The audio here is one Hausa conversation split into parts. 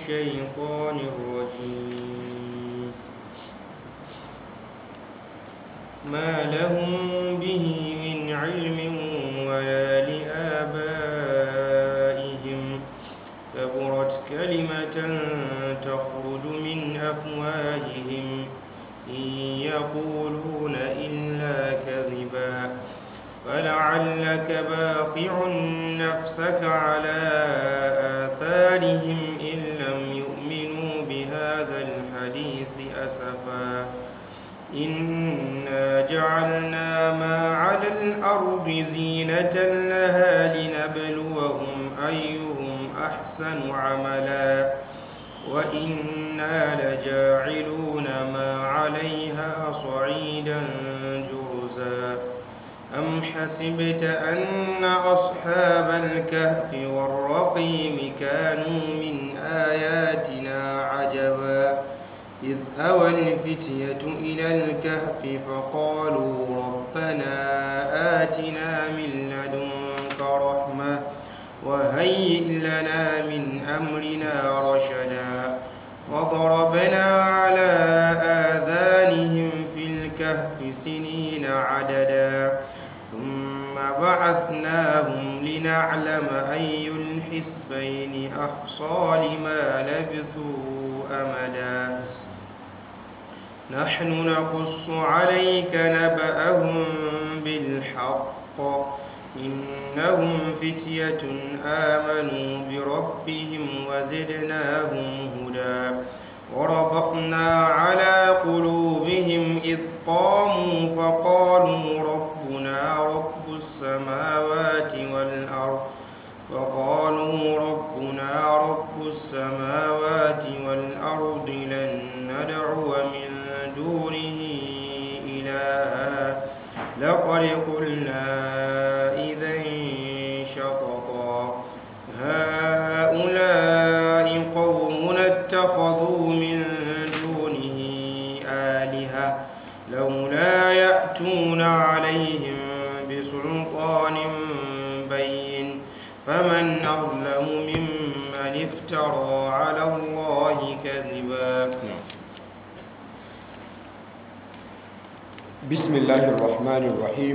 الشيطان الرجيم ما لهم به من علم ولا لآبائهم كبرت كلمة تخرج من أفواههم إن يقولون إلا كذبا فلعلك باخع نفسك على آثارهم إن لم يؤمنوا بهذا الحديث أسفا إنا جعلنا ما على الأرض زينة لها لنبلوهم أيهم أحسن عملا وإنا لجاعلون ما عليها صعيدا جرزا أم حسبت أن أصحاب الكهف والرقيم كانوا من آياتنا عجبا إذ أوى الفتية إلى الكهف فقالوا ربنا آتنا من لدنك رحمة وهيئ لنا من أمرنا رشدا وضربنا على آذانهم في الكهف سنين عددا ثم بعثناهم لنعلم أي الحزبين أحصى لما لبثوا أمدا نحن نقص عليك نبأهم بالحق إنهم فتية آمنوا بربهم وزدناهم هدى وربطنا على قلوبهم إذ قاموا فقالوا ربنا رب السماوات والأرض فقالوا ربنا رب السماوات والأرض لن ندعو من دونه إلها لقد قلنا إذا شططا هؤلاء قومنا اتخذوا من دونه آلهة لولا يأتون عليهم بسلطان بين فمن أظلم ممن افترى على الله كذبا بسم الله الرحمن الرحيم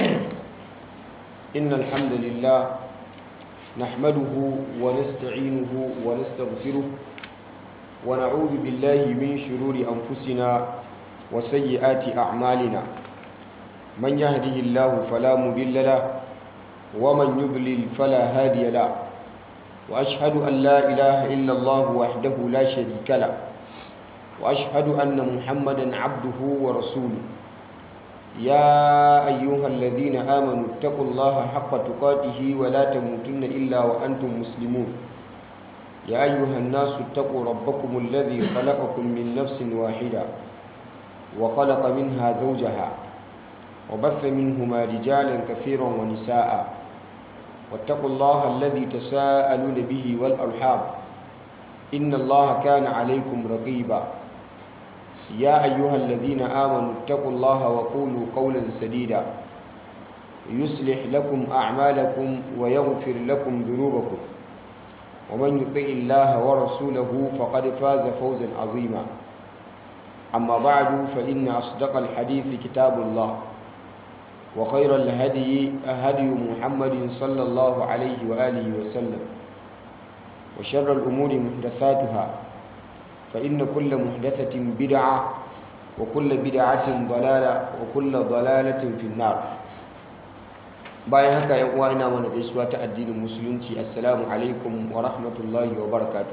إن الحمد لله نحمده ونستعينه ونستغفره ونعوذ بالله من شرور أنفسنا وسيئات أعمالنا من يهده الله فلا مضل له ومن يضلل فلا هادي له وأشهد أن لا إله إلا الله وحده لا شريك له وأشهد أن محمدا عبده ورسوله يا أيها الذين آمنوا اتقوا الله حق تقاته ولا تموتن إلا وأنتم مسلمون يا أيها الناس اتقوا ربكم الذي خلقكم من نفس واحدة وخلق منها زوجها وبث منهما رجالا كثيرا ونساء واتقوا الله الذي تساءلون به والأرحام إن الله كان عليكم رقيبا يا أيها الذين آمنوا اتقوا الله وقولوا قولا سديدا يصلح لكم أعمالكم ويغفر لكم ذنوبكم ومن يطع الله ورسوله فقد فاز فوزا عظيما أما بعد فإن أصدق الحديث كتاب الله وخير الهدي هدي محمد صلى الله عليه وآله وسلم وشر الأمور محدثاتها فإن كل محدثة بدعة وكل بدعة ضلالة وكل ضلالة في النار bayan haka yan uwa ina mana gaisuwa ta addinin musulunci assalamu alaikum wa rahmatullahi wa barakatuh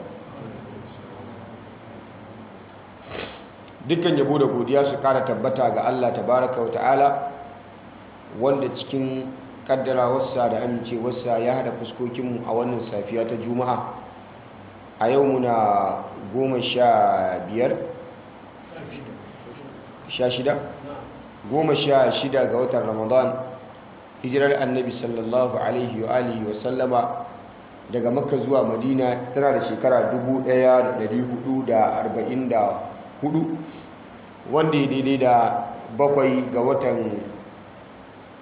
dukkan yabo da godiya su kara tabbata ga Allah tabaraka wa ta'ala wanda cikin kaddarawarsa da amincewarsa ya hada fuskokinmu a wannan safiya ta juma'a a yau muna goma sha biyar sha shida goma sha shida ga watan ramadan hijirar annabi sallallahu alaihi wa alihi wa sallama daga makka zuwa madina tana da shekara 1444 wanda ya daidai da bakwai ga watan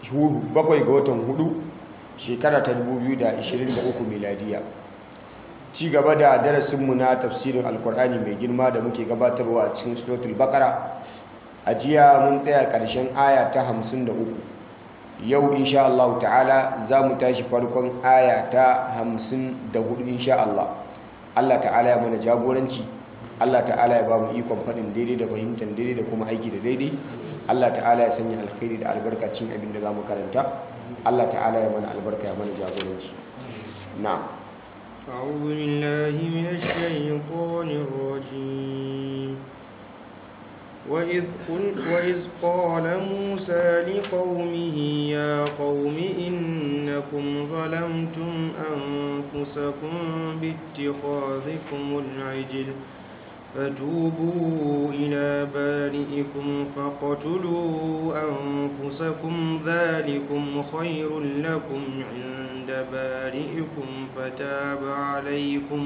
bakwai ga watan hudu shekara ta 2023 miladiya ci gaba da darasinmu na tafsirin alkur'ani mai girma da muke gabatarwa a cikin suratul baqara a jiya mun tsaya ƙarshen aya ta 53 yau insha Allah ta'ala za mu tashi farkon aya ta 54 insha Allah Allah ta'ala ya mana jagoranci Allah ta'ala ya ba mu ikon faɗin daidai da fahimtar daidai da kuma aiki da daidai Allah ta'ala ya sanya alkhairi da albarkacin abin da za mu karanta Allah ta'ala ya mana albarka ya mana jagoranci na'am أعوذ بالله من الشيطان الرجيم وإذ, قل وإذ قال موسى لقومه يا قوم إنكم ظلمتم أنفسكم باتخاذكم العجل فتوبوا إلى بارئكم فاقتلوا أنفسكم ذلكم خير لكم عند بارئكم فتاب عليكم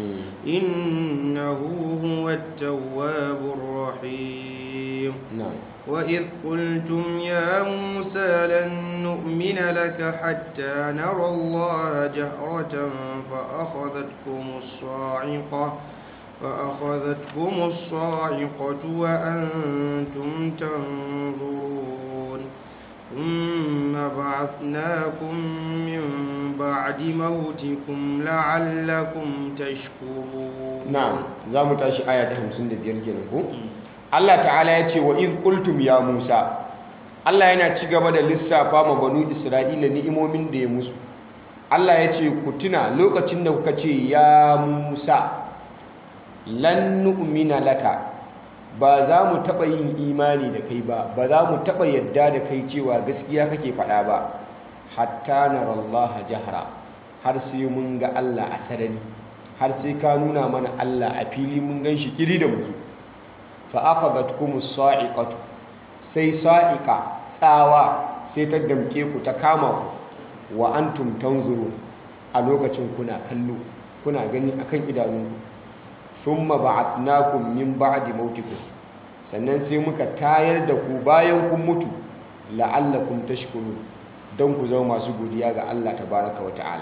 إنه هو التواب الرحيم na'am وإذ قلتم يا موسى لن نؤمن لك حتى نرى الله جهرة فأخذتكم الصاعقة فأخذتكم الصاعقة وأنتم تنظرون ثم بعثناكم من بعد موتكم لعلكم تشكرون na'am za mu tashi aya ta 55 kenan ko Allah ta'ala ya ce wa iz qultum ya Musa Allah yana ci gaba da lissafa ma banu Isra'ila ni'imomin da ya musu Allah ya ce ku tuna lokacin da kuka ce ya Musa lan nu'mina laka ba za mu taɓa yin imani da kai ba ba za mu taɓa yadda da kai cewa gaskiya kake faɗa ba hatta narallaha jahra har sai mun ga Allah a sarari har sai ka nuna mana Allah a fili mun gan shi kiri da muzu fa akhadhatkumus sa'iqatu sai sa'iqa tsawa sai ta damke ku ta kama ku wa antum tanzurun a lokacin kuna kallo kuna gani akan idanunku thumma ba'athnakum min ba'di mautikum sannan sai muka tayar da ku bayan kun mutu la'allakum tashkurun don ku zama masu godiya ga Allah tabaraka wa ta'ala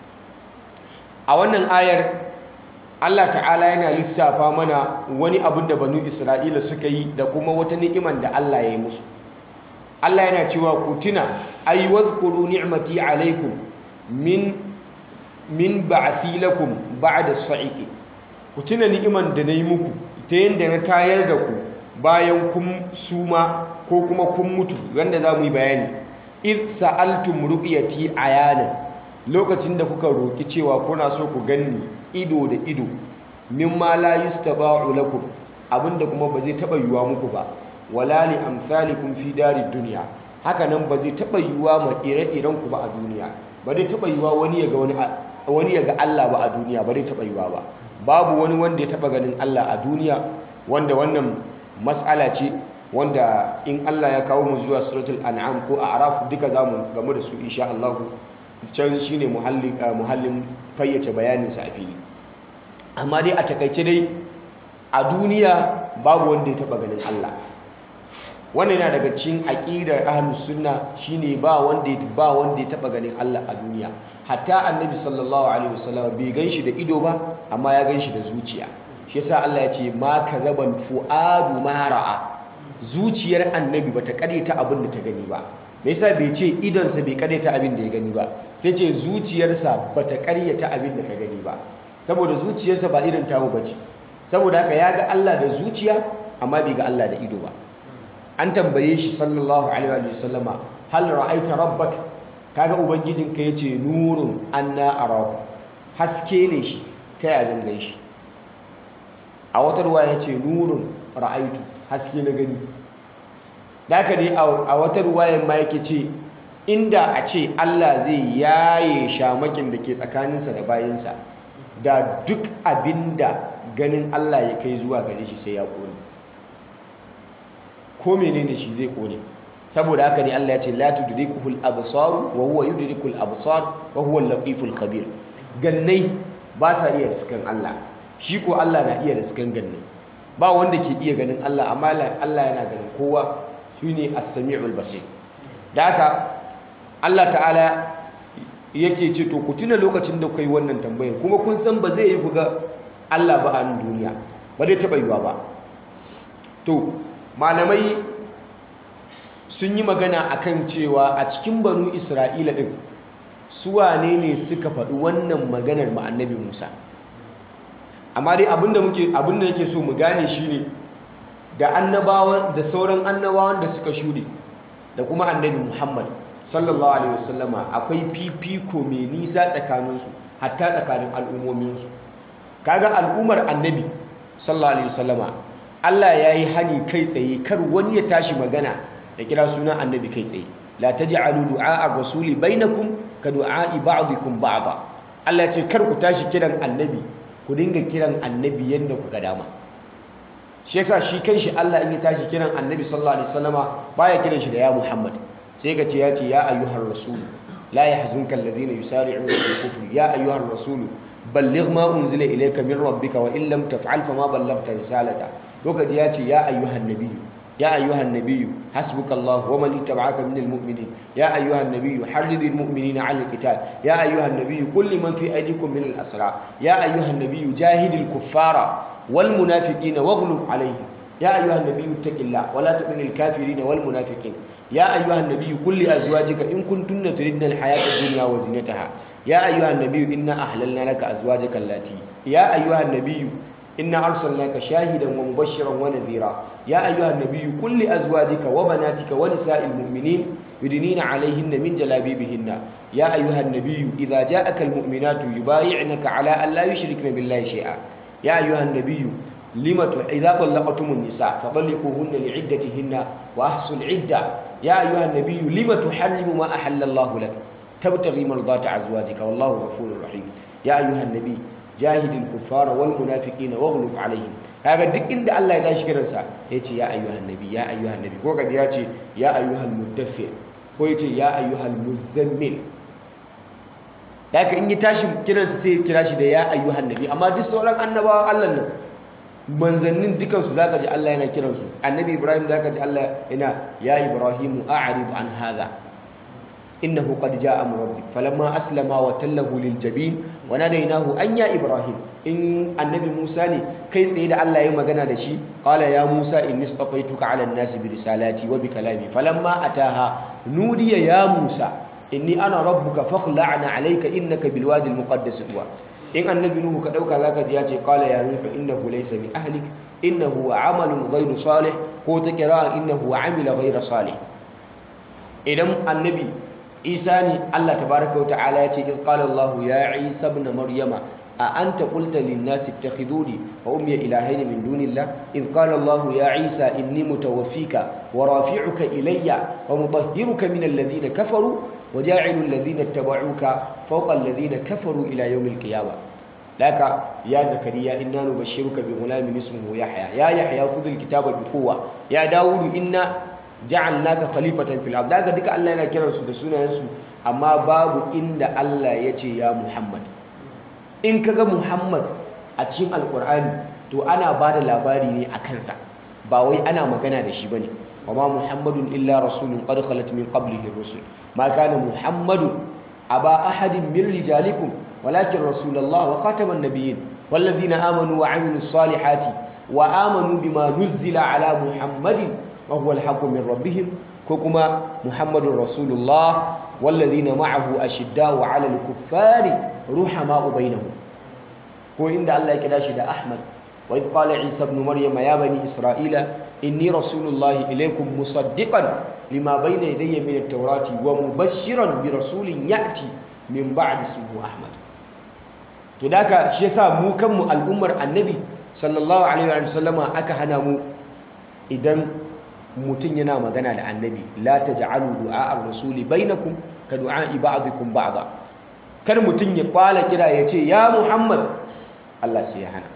a wannan ayar Allah ta'ala yana lissafa mana wani abin da banu Isra'ila suka yi da kuma wata ni'iman da Allah ya yi musu Allah yana cewa ku tuna ay wadhkuru ni'mati alaikum min min ba'thi lakum ba'da sa'iqi ku tuna ni'iman da nayi muku ta yanda na tayar da ku bayan kun suma ko kuma kun mutu wanda za mu yi bayani id sa'altum ru'yati ayanan lokacin da kuka roki cewa kuna so ku ganni ido da ido mimma la yustaba'u lakum abinda kuma ba zai taba yiwa muku ba wala li amsalikum fi darid dunya haka nan ba zai taba yiwa ma ire-iren ku ba a duniya ba zai taba yiwa wani ya ga wani wani ya ga Allah ba a duniya ba zai taba yiwa ba babu wani wanda ya taba ganin Allah a duniya wanda wannan mas'ala ce wanda in Allah ya kawo mu zuwa suratul an'am ko a'raf duka zamu gamu da su insha Allah can shine muhallin muhallin fayyace bayanin sa a fili amma dai a takaice dai a duniya babu wanda ya taba ganin Allah wannan yana daga cikin aqidar ahlus sunna shine ba wanda ya ba wanda ya taba ganin Allah a duniya hatta annabi sallallahu alaihi wasallam bai ganshi da ido ba amma ya ganshi da zuciya shi yasa Allah ya ce ma kazabal fuadu ma ra'a zuciyar annabi bata karyata abin da ta gani ba me yasa bai ce idonsa bai karyata abin da ya gani ba sai ce zuciyarsa bata karyata abin da ta gani ba saboda zuciyarsa ba irin tamu bace saboda haka ya ga Allah da zuciya amma bai ga Allah da ido ba an tambaye shi sallallahu alaihi wa sallama hal ra'aita rabbak kaga ubangijinka yace nurun anna arahu haske ne shi ta ya zan gan shi a wata ruwa yace nurun ra'aitu haske na gani da haka dai a wata ruwayan ma yake ce inda a ce Allah zai yaye shamakin da ke tsakaninsa da bayinsa da duk abinda ganin Allah ya kai zuwa gare shi sai ya kone ko menene shi zai kone saboda haka ne Allah ya ce la tudrikuhul absar wa huwa yudrikul absar wa huwa al-latiful khabir gannai ba sa iya riskan Allah shi ko Allah na iya riskan gannai ba wanda ke iya ganin Allah amma Allah yana ganin kowa shine as-sami'ul basir da haka Allah ta'ala yake ce to ku tuna lokacin da kai wannan tambayar kuma kun san ba zai yi ku ga Allah ba a nan duniya ba zai taɓa yiwa ba to malamai sun yi magana akan cewa a cikin banu isra'ila ɗin su wane ne suka faɗi wannan maganar ma annabi musa amma dai abinda muke abinda yake so mu gane shine da annabawan da sauran annabawan da suka shuɗe da kuma annabi muhammad sallallahu alaihi wasallama akwai fifiko mai nisa tsakaninsu hatta tsakanin al'ummominsu kaga al'ummar annabi sallallahu alaihi wasallama Allah ya yi hani kai tsaye kar wani ya tashi magana da kira sunan annabi kai tsaye la taj'alu du'a ar-rasuli bainakum ka du'a'i ba'dikum ba'da Allah ya ce kar ku tashi kiran annabi ku dinga kiran annabi yanda ku ga dama shi yasa shi kanshi Allah in ya tashi kiran annabi sallallahu alaihi wasallama baya kiran shi da ya Muhammad sai ka ce ya ce ya ayyuhar rasul la yahzunka alladhina yusari'una fil kufri ya ayyuhar rasul balligh ma unzila ilayka min rabbika wa in lam taf'al fama ballaghta risalata lokaci ya ce ya ayyuhan nabiyyu ya ayyuhan nabiyyu hasbukallahu wa man ittaba'aka minal mu'minin ya ayyuhan nabiyyu harridil mu'minina 'alal qital ya ayyuhan nabiyyu qul liman fi aydikum minal asra ya ayyuhan nabiyyu jahidil kuffara wal munafiqina waghlub 'alayhim ya ayyuhan nabiyyu ittaqillah wa la tu'minil kafirin wal munafiqin ya ayyuhan nabiyyu qul li azwajika in kuntunna turidna al hayata ad-dunya wa zinataha ya ayyuhan nabiyyu inna ahlalna laka azwajaka allati ya ayyuhan nabiyyu إنا أرسلناك شاهدا ومبشرا ونذيرا يا أيها النبي قل لأزواجك وبناتك ونساء المؤمنين يدنين عليهن من جلابيبهن يا أيها النبي إذا جاءك المؤمنات يبايعنك على أن لا يشركن بالله شيئا يا أيها النبي لم إذا طلقتم النساء فطلقوهن لعدتهن وأحصوا العدة يا أيها النبي لم تحرم ما أحل الله لك تبتغي مرضات أزواجك والله غفور رحيم يا أيها النبي jahidil kuffara wal munafiqina waghlub alaihim kaga duk inda Allah ya tashi kiransa yace ya ayyuhan nabi ya ayyuhan nabi ko kaga yace ya ayyuhal mudaffir ko yace ya ayyuhal muzammil daga in ya tashi kiransa sai ya kira shi da ya ayyuhan nabi amma duk sauran annabawan Allah nan manzannin dukan su zaka ji Allah yana kiransu annabi Ibrahim zaka ji Allah yana ya Ibrahim a'rid an hadha إنه قد جاء أمر ربك فلما أسلم وتله للجبين وناديناه أن يا إبراهيم إن النبي موسى كيف سيد الله يوم جنا دشي قال يا موسى إني اصطفيتك على الناس برسالاتي وبكلامي فلما أتاها نودي يا موسى إني أنا ربك فاخلع عليك إنك بالوادي المقدس طوى إن النبي نوح كدوك ذاك جياتي قال يا نوح إنه ليس من أهلك إنه عمل غير صالح هو تكرار إنه عمل غير صالح إذا النبي isa ne Allah tabaraka wata'ala ya ce in qala Allah ya Isa ibn Maryama a anta qulta lin nasi ittakhiduni wa ummi ilahayn min dunillah in qala Allah ya Isa inni mutawaffika wa rafi'uka ilayya wa mutahhiruka min alladhina kafaru wa ja'ilu alladhina ittaba'uka fawqa alladhina kafaru ila yawm al-qiyamah laka ya zakariya inna nubashshiruka bi ghulamin ismuhu yahya ya yahya khudh al-kitaba bi quwwa ya dawud inna ja'alnaka khalifatan fil ard daga duka Allah yana kiransu da sunayensu amma babu inda Allah ya ce ya Muhammad in kaga Muhammad a cikin alkur'ani to ana ba da labari ne a kansa ba wai ana magana da shi bane wama muhammadun illa rasulun qad khalat min qablihi rusul ma kana muhammadun aba ahadin min rijalikum walakin rasulullah wa khataman nabiyyin walladhina amanu wa amilus salihati wa amanu bima nuzzila ala muhammadin وهو الحق من ربهم كما محمد رسول الله والذين معه أشداء على الكفار رحماء بينهم هو عند الله كداشي ده أحمد وإذ قال عيسى ابن مريم يا بني إسرائيل إني رسول الله إليكم مصدقا لما بين يدي من التوراة ومبشرا برسول يأتي من بعد اسمه أحمد تداك شيسا مو كم الأمر النبي صلى الله عليه وسلم أكا هنا مو إذن mutum yana magana da annabi la taj'alu du'a ar-rasuli bainakum ka du'a ba'dikum ba'da kar mutum ya kwala kira ya ce ya Muhammad Allah sai ya hana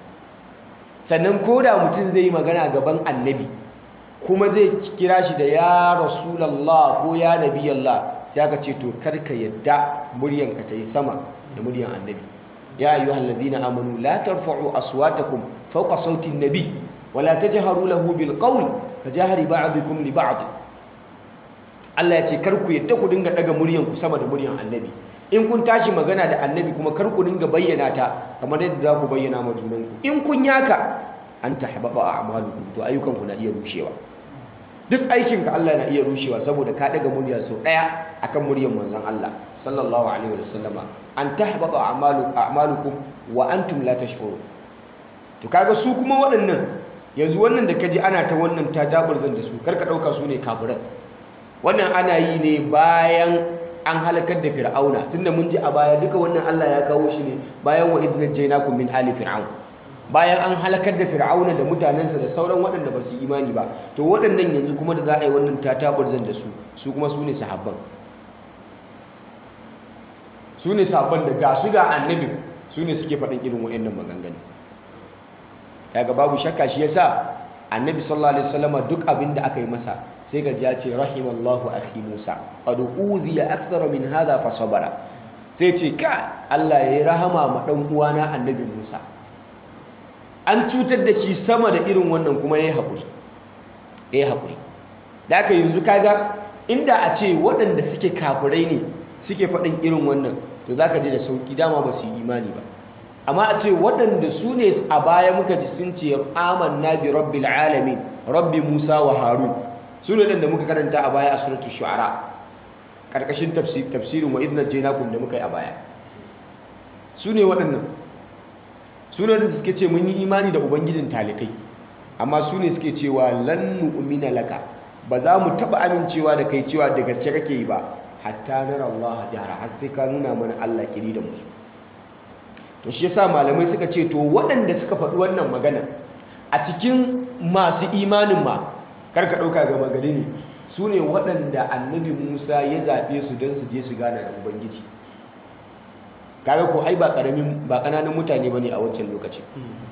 sannan koda mutum zai yi magana gaban annabi kuma zai kira shi da ya rasulullah ko ya nabiyallah sai aka ce to kar ka yadda muryanka ta yi sama da muryan annabi ya ayyuhallazina amanu la tarfa'u aswatakum fawqa sauti an-nabi wala tajharu lahu bil qawl kajahari ba'dikum li ba'd Allah ya ce kar ku yadda ku dinga daga muryan ku sama da muryan annabi in kun tashi magana da annabi kuma kar ku dinga bayyana ta kamar yadda za ku bayyana ma junanku in kun yaka an tahbaba a'malukum to ayyukanku na iya rushewa duk aikinka Allah na iya rushewa saboda ka daga murya sau daya akan muryar manzon Allah sallallahu alaihi wasallama an tahbaba a'malu a'malukum wa antum la tash'urun to kaga su kuma waɗannan yanzu wannan da kaji ana ta wannan ta daburzan da su karka dauka su ne kafiran wannan ana yi ne bayan an halakar da fir'auna tunda mun ji a baya duka wannan Allah ya kawo shi ne bayan wa idh najaynakum min ali fir'aun bayan an halakar da fir'auna da mutanensa da sauran waɗanda ba su imani ba to waɗannan yanzu kuma da za a yi wannan tatabarzan da su su kuma su ne sahabban su ne sahabban da ga su ga annabi su ne suke faɗin irin waɗannan maganganu daga babu shakka shi yasa annabi sallallahu alaihi wasallama duk abin da aka yi masa sai ga ya ce rahimallahu akhi Musa qad uziya akthara min hadha fa sabara sai ce ka Allah ya yi rahama ma dan uwana annabi Musa an cutar da shi sama da irin wannan kuma yayi hakuri yayi hakuri da aka yanzu kaga inda a ce waɗanda suke kafirai ne suke faɗin irin wannan to zaka je da sauki dama ba su yi imani ba amma a ce waɗanda su ne a baya muka ji sun ce amanna bi rabbil alamin rabbi Musa wa Harun su ne da muka karanta a baya a suratul shu'ara karkashin tafsirin wa idna jainakum da muka yi a baya su ne waɗannan su ne da suke ce mun yi imani da ubangijin talikai amma su ne suke cewa lan nu'mina laka ba za mu taɓa amincewa da kai cewa da gaske kake yi ba hatta nara Allah jahara har sai ka nuna mana Allah kiri da musu to shi yasa malamai suka ce to waɗanda suka faɗi wannan magana a cikin masu imanin ma karka ɗauka gama gari ne su ne waɗanda annabi musa ya zaɓe su don su je su gana da ubangiji kaga ko ai ba ƙaramin ba ƙananan mutane ba ne a wancan lokacin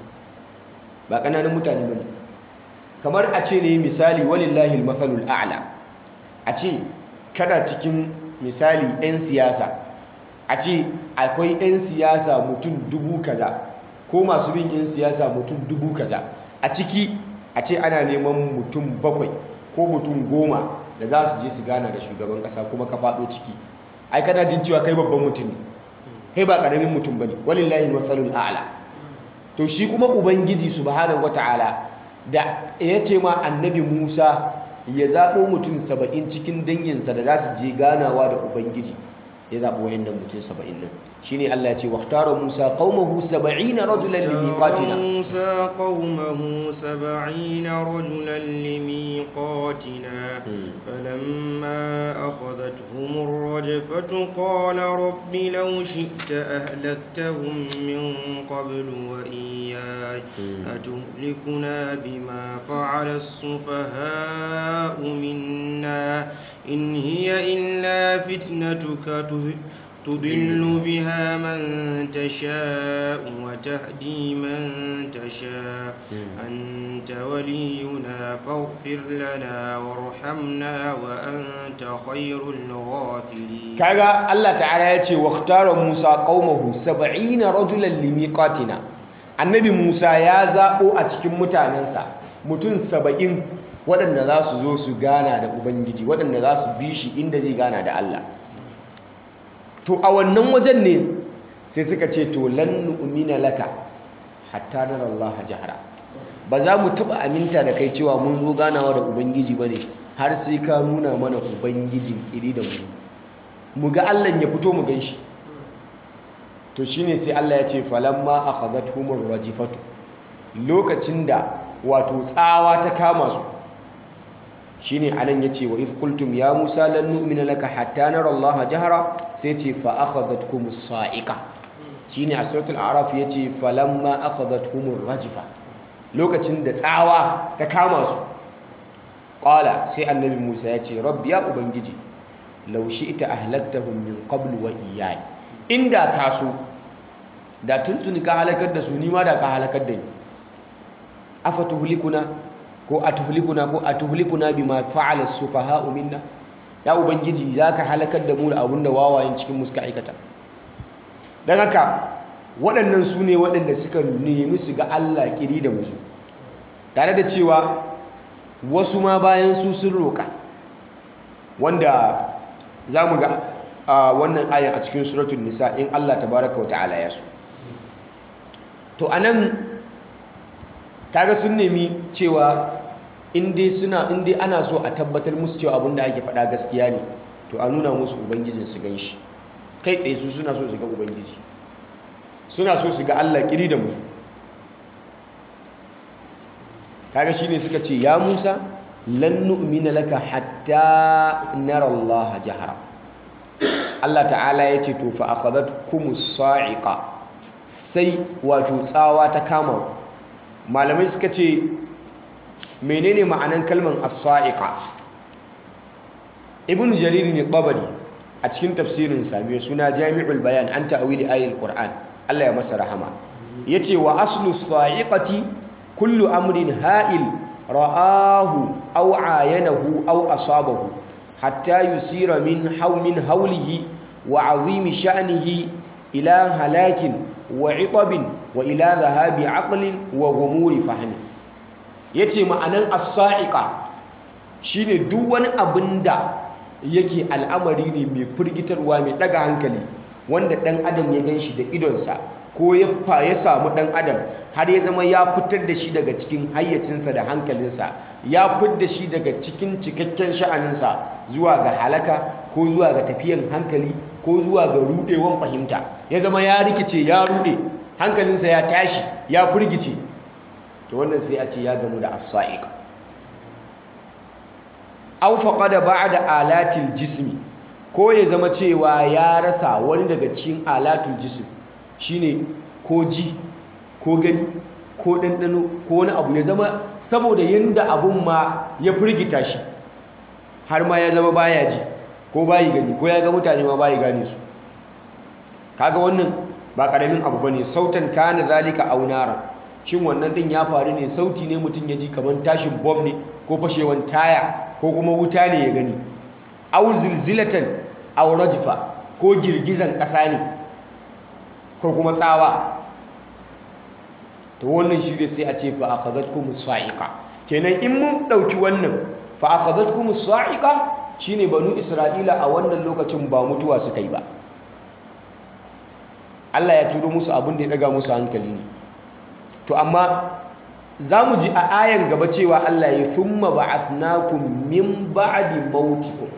ba ƙananan mutane ba ne kamar a ce ne misali walillahi matsalul a'la a ce kana cikin misali 'yan siyasa a ce akwai 'yan siyasa mutum dubu kaza ko masu bin 'yan siyasa mutum dubu kaza a ciki a ce ana neman mutum bakwai ko mutum goma da za su je su gana da shugaban kasa kuma ka faɗo ciki ai kana jin cewa kai babban mutum ne kai ba ƙaramin mutum ba ne walillahi matsalul a'la to shi kuma ubangiji subhanahu wata'ala da ya ce ma annabi musa ya zaɓo mutum saba'in cikin danginsa da za su je ganawa da ubangiji ya zaɓi wayannan mutum saba'in nan shi ne Allah ya ce waktara Musa qaumahu saba'ina rajulan limiqatina Musa qaumahu saba'ina rajulan limiqatina falamma akhadathum ar-rajfatu qala rabbi law shi'ta ahlaktahum min qablu wa iyyaya atuhlikuna bima fa'ala as-sufaha'u minna in hiya illa fitnatuka تضل بها من تشاء وتهدي من تشاء أنت ولينا فاغفر لنا وارحمنا وأنت خير الغافرين كذا الله تعالى يتي واختار موسى قومه سبعين رجلا لميقاتنا annabi Musa ya zaɓo a cikin mutanensa mutum saba'in waɗanda za su zo su gana da Ubangiji waɗanda za su bi shi inda zai gana da Allah to a wannan wajen ne sai suka ce to lan nu'mina laka hatta nara Allah jahara ba za mu taba aminta da kai cewa mun zo ganawa da ubangiji bane har sai ka nuna mana ubangijin iri da mu mu ga Allah ya fito mu ganshi to shine sai Allah ya ce falamma akhadathumur rajifatu lokacin da wato tsawa ta kama su shine anan yace wa if qultum ya musa lan nu'mina laka hatta nara allaha jahra sai ce fa akhadhatkum as-sa'iqa shine a suratul a'raf yace falamma akhadhatkum ar-rajfa lokacin da tsawa ta kama su qala sai annabi musa yace rabbi ya ubangiji law shi'ta ahlaktahum min qabl wa iyyai inda ka so da tuntuni ka halakar da su ni ma da ka halakar da ni afatuhlikuna ko atuhlikuna ko atuhlikuna bima fa'ala as-sufaha'u minna ya ubangiji zaka halakar da mu da abun da wawayen cikin mu suka aikata dan haka waɗannan su ne waɗanda suka nemi su ga Allah kiri da musu tare da cewa wasu ma bayan su sun roƙa wanda za mu ga wannan ayan a cikin suratul nisa in Allah tabaraka wa ta'ala ya so to anan kaga sun nemi cewa inda suna inda ana so a tabbatar musu cewa abinda ake faɗa gaskiya ne to a nuna musu ubangijin su gan shi kai tsaye su suna so su ga ubangiji suna so su ga Allah kiri da mu kaga shine suka ce ya Musa lan nu'mina laka hatta nara Allah jahara Allah ta'ala ya ce to fa akhadhatkumus sa'iqa sai wato tsawa ta kama malamai suka ce menene ma'anan kalman as-sa'iqa ibn jarir ne tabari a cikin tafsirin sa mai suna jami'ul bayan an ta'wili ayatul qur'an Allah ya masa rahama yace wa aslu as-sa'iqati kullu amrin ha'il ra'ahu aw ayanahu aw asabahu hatta yusira min hawmin hawlihi wa 'azimi sha'nihi ila halakin wa 'itabin wa ila dhahabi 'aqlin wa ghumuri fahmi yace ma'anan as-sa'iqa shine duk wani abinda yake al'amari ne mai firgitarwa mai daga hankali wanda dan adam ya ganshi da idonsa ko ya fa ya samu dan adam har ya zama ya fitar da shi daga cikin hayyacinsa da hankalinsa ya fitar da shi daga cikin cikakken sha'aninsa zuwa ga halaka ko zuwa ga tafiyan hankali ko zuwa ga rudewan fahimta ya zama ya rikice ya rude hankalinsa ya tashi ya firgice to wannan sai a ce ya gamu da as-sa'iq aw faqada ba'da alatil jismi ko ya zama cewa ya rasa wani daga cikin alatul jism shine ko ji ko gani ko ɗanɗano ko wani abu ya zama saboda yadda abun ma ya firgita shi har ma ya zama baya ji ko bayi gani ko ya ga mutane ma bayi gane su kaga wannan ba ƙaramin abu bane sautan kana zalika aunara shin wannan din ya faru ne sauti ne mutum ya ji kamar tashin bom ne ko fashewan taya ko kuma wuta ne ya gani aw zilzilatan aw rajfa ko girgizan ƙasa ne ko kuma tsawa to wannan shi sai a ce fa akhadhatkum as-sa'iqa kenan in mun dauki wannan fa akhadhatkum as-sa'iqa shine banu isra'ila a wannan lokacin ba mutuwa suka yi ba Allah ya turo musu abin da ya daga musu hankali ne to amma za mu ji a ayan gaba cewa Allah ya thumma ba'athnakum min ba'di mautikum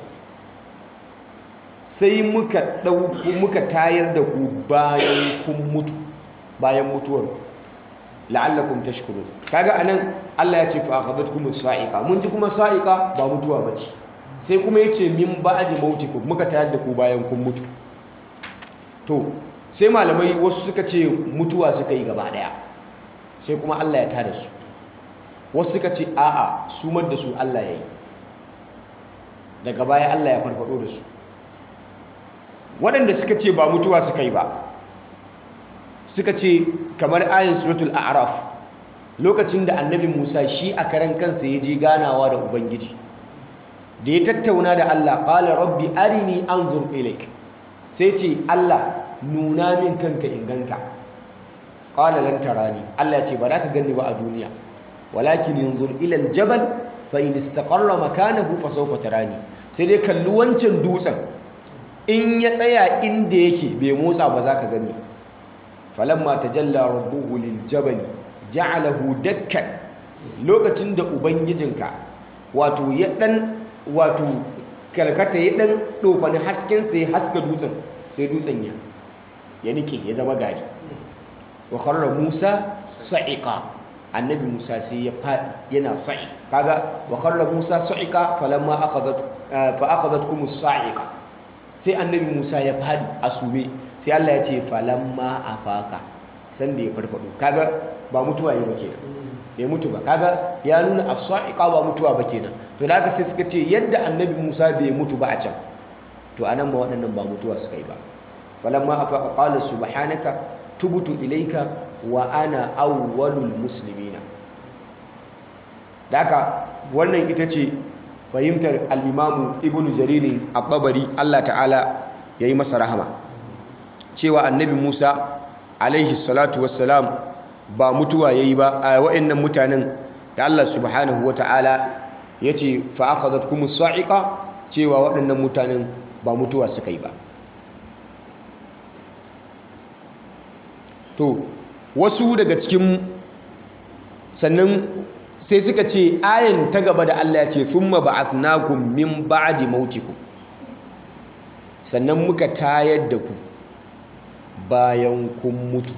sai muka ɗauku muka tayar da ku bayan kun mutu bayan mutuwar la'allakum tashkurun kaga anan Allah ya ce fa akhadhatkum as-sa'iqa mun ji kuma sa'iqa ba mutuwa bace sai kuma yace min ba'di mautikum muka tayar da ku bayan kun mutu to sai malamai wasu suka ce mutuwa suka yi gaba daya sai kuma Allah ya tada su wasu suka ce a'a sumar da su Allah ya yi daga baya Allah ya farfado da su waɗanda suka ce ba mutuwa suka yi ba suka ce kamar ayin suratul a'raf lokacin da annabi Musa shi a karan kansa ya je ganawa da ubangiji da ya tattauna da Allah qala rabbi arini anzur ilayk sai ce Allah nuna min kanka in ganka qala lan tarani Allah ya ce ba za ka gani ba a duniya walakin yanzur ila aljabal fa in istaqarra makanahu fa sawfa tarani sai dai kalli wancan dutsen in ya tsaya inda yake bai motsa ba za ka gani falamma tajalla rabbuhu liljabal ja'alahu dakkan lokacin da ubangijinka wato ya dan wato kalkata ya dan dofani hasken sai haska dutsen sai dutsen ya ya nike ya zama gari wa kharra Musa sa'iqa annabi Musa sai ya fadi yana sa'i kaga wa kharra Musa sa'iqa falamma akhadhat fa akhadhatkum as-sa'iqa sai annabi Musa ya fadi a sube sai Allah ya ce falamma afaka san da ya farfado kaga ba mutuwa yi ba kenan bai mutu ba kaga ya nuna as-sa'iqa ba mutuwa ba kenan to da haka sai suka ce yadda annabi Musa bai mutu ba a can to anan ma waɗannan ba mutuwa suka yi ba falamma afaka qala subhanaka tubtu ilayka wa ana awwalul muslimina daka wannan ita ce fahimtar al-imamu ibnu jarir at-tabari Allah ta'ala yayi masa rahama cewa annabi Musa alaihi salatu wassalam ba mutuwa yayi ba a wa'annan mutanen da Allah subhanahu wata'ala yace fa akhadhatkumus sa'iqa cewa waɗannan mutanen ba mutuwa suka yi ba to wasu daga cikin sannan sai suka ce ayan ta gaba da Allah ya ce thumma ba'athnakum min ba'di mautikum sannan muka tayar da ku bayan kun mutu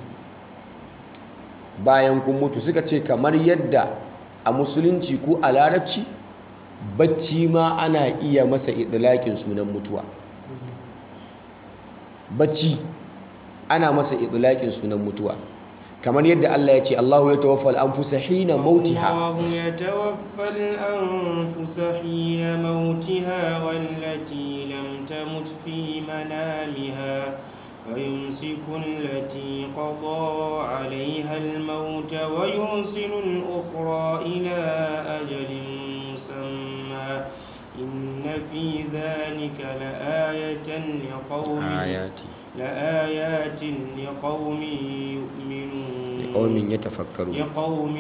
bayan kun mutu suka ce kamar yadda a musulunci ko a larabci bacci ma ana iya masa idlaƙin sunan mutuwa bacci ana masa idlaƙin sunan mutuwa kamar yadda Allah ya ce Allahu ya tawaffa al-anfusa hina mautiha الله يتوفى الأنفس حين موتها والتي لم تمت في منامها فيمسك التي قضى عليها الموت ويرسل الأخرى إلى أجل مسمى إن في ذلك لآية لقوم ayati لآيات لقوم يؤمنون qaumin yatafakkaru لقوم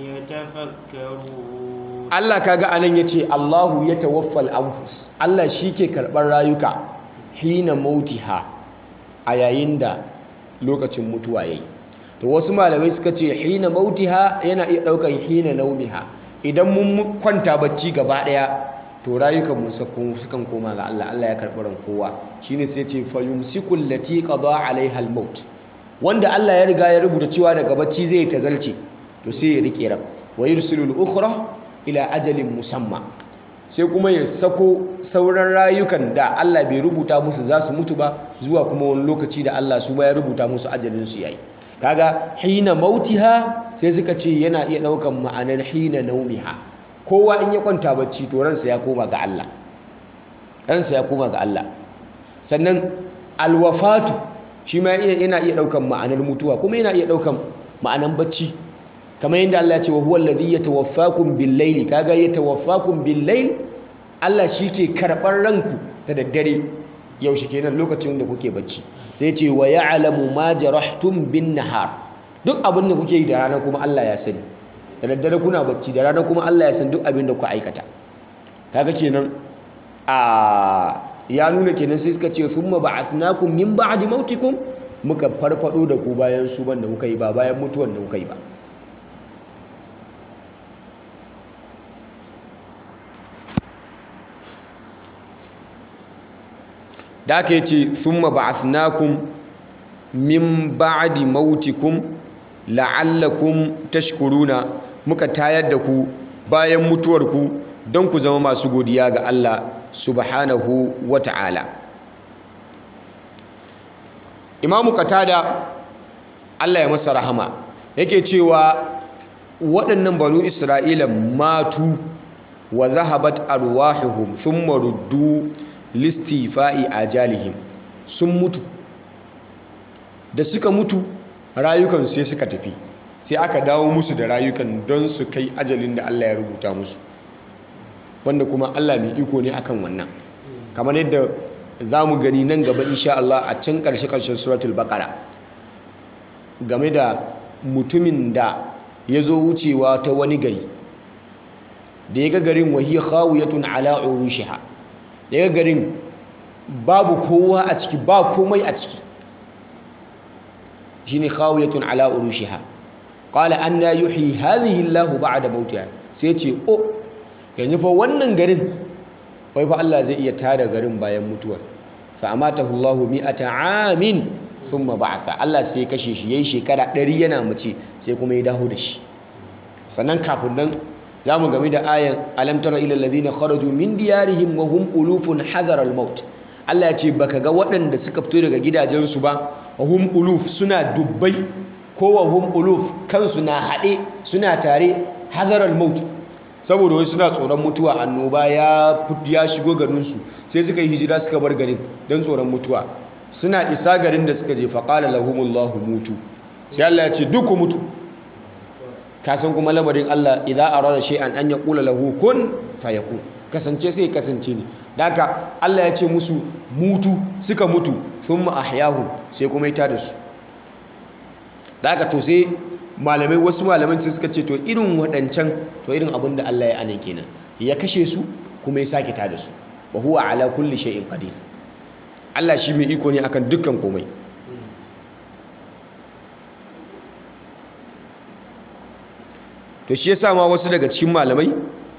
يتفكرون Allah kaga anan yace Allahu ya tawaffal anfus Allah shike karɓar rayuka hina mautiha a yayin da lokacin mutuwa yayi to wasu malamai suka ce hina mautiha yana iya daukan hina naumiha idan mun kwanta bacci gaba daya to rayukan mu sukan koma ga Allah Allah ya karɓi ran kowa shine sai ce fayumsikul lati qada alaiha al-maut wanda Allah ya riga ya rubuta cewa daga bacci zai tazalce to sai ya rike ran wa yursilul ukhra ila ajalin musamma sai kuma ya sako sauran rayukan da Allah bai rubuta musu za su mutu ba zuwa kuma wani lokaci da Allah su ba ya rubuta musu ajalin su yayi kaga hina mautiha sai suka ce yana iya daukan ma'anar hina naumiha kowa in ya kwanta bacci to ransa ya koma ga Allah ransa ya koma ga Allah sannan alwafatu shi ma yana iya daukan ma'anar mutuwa kuma yana iya daukan ma'anar bacci kamar yadda Allah ya ce wa huwa alladhi yatawaffakum bil-layli kaga yatawaffakum bil-layl Allah shi ke karɓar ranku da daddare yaushe kenan lokacin da kuke bacci sai ce wa ya'lamu ma jarahtum bin-nahar duk abin da kuke yi da rana kuma Allah ya sani da daddare kuna bacci da rana kuma Allah ya san duk abin da ku aikata kaga kenan a ya nuna kenan sai suka ce thumma ba'athnakum min ba'di mautikum muka farfado da ku bayan su ban da kuka yi ba bayan mutuwan da kuka yi ba da aka yi ce thumma ba'athnakum min ba'di mautikum la'allakum tashkuruna muka tayar da ku bayan mutuwarku don ku zama masu godiya ga Allah subhanahu wa ta'ala imamu katada Allah ya masa rahama yake cewa waɗannan banu isra'ila matu wa zahabat arwahuhum thumma ruddu listifa'i ajalihim sun mutu da suka mutu rayukan sai suka tafi sai aka dawo musu da rayukan don su kai ajalin da Allah ya rubuta musu wanda kuma Allah mai iko ne akan wannan kamar yadda za mu gani nan gaba insha Allah a can ƙarshe-ƙarshen suratul baƙara game da mutumin da ya zo wucewa ta wani gari da ya ga garin wahiyar khawiyatun ala urushiha da ya ga garin babu kowa a ciki ba komai a ciki shine khawiyatun ala urushiha qala anna yuhyi hadhihi Allahu ba'da mautiha sai ce o yanzu fa wannan garin wai fa Allah zai iya tada garin bayan mutuwar fa amatahu Allahu mi'ata amin thumma ba'atha Allah sai kashe shi yayi shekara 100 yana mace sai kuma ya dawo da shi sannan kafin nan zamu game da ayan alam tara ila alladhina kharaju min diyarihim wa hum ulufun hadara al-maut Allah ya ce baka ga waɗanda suka fito daga gidajensu ba wa hum uluf suna dubbai ko wa hum uluf kansu na haɗe suna tare hadara al-maut saboda wai suna tsoron mutuwa annoba ya ya shigo garinsu sai suka yi hijira suka bar garin don tsoron mutuwa suna isa garin da suka je faƙala lahumullahu mutu sai Allah ya ce duk ku mutu ka san kuma lamarin Allah idza arada shay'an an yaqula lahu kun fayakun kasance sai kasance ne daka Allah ya ce musu mutu suka mutu thumma ahyahu sai kuma ya tada su daka to sai malamai wasu malaman sai suka ce to irin waɗancan to irin abin da Allah ya ane kenan ya kashe su kuma ya sake tada su wa huwa ala kulli shay'in qadir Allah shi mai iko ne akan dukkan komai to shi yasa ma wasu daga cikin malamai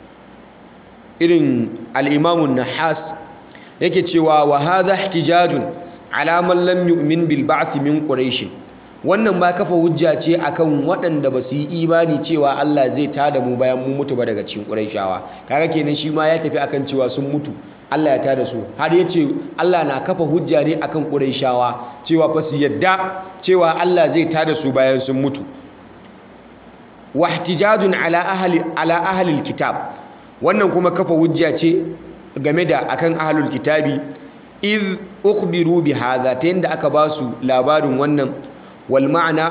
irin al-imamun nahas yake cewa wa hadha ihtijajun ala man lam yu'min bil ba'th min quraish wannan ma kafa hujja ce akan waɗanda ba su yi imani cewa Allah zai tada mu bayan mu mutu ba daga cikin quraishawa kaga kenan shi ma ya tafi akan cewa sun mutu Allah ya tada su har ya ce Allah na kafa hujja ne akan quraishawa cewa fa su yadda cewa Allah zai tada su bayan sun mutu wa ihtijajun ala ahli ala ahli alkitab wannan kuma kafa hujja ce game da akan ahlul kitabi iz ukhbiru bi hadha ta yanda aka ba su labarin wannan wal ma'ana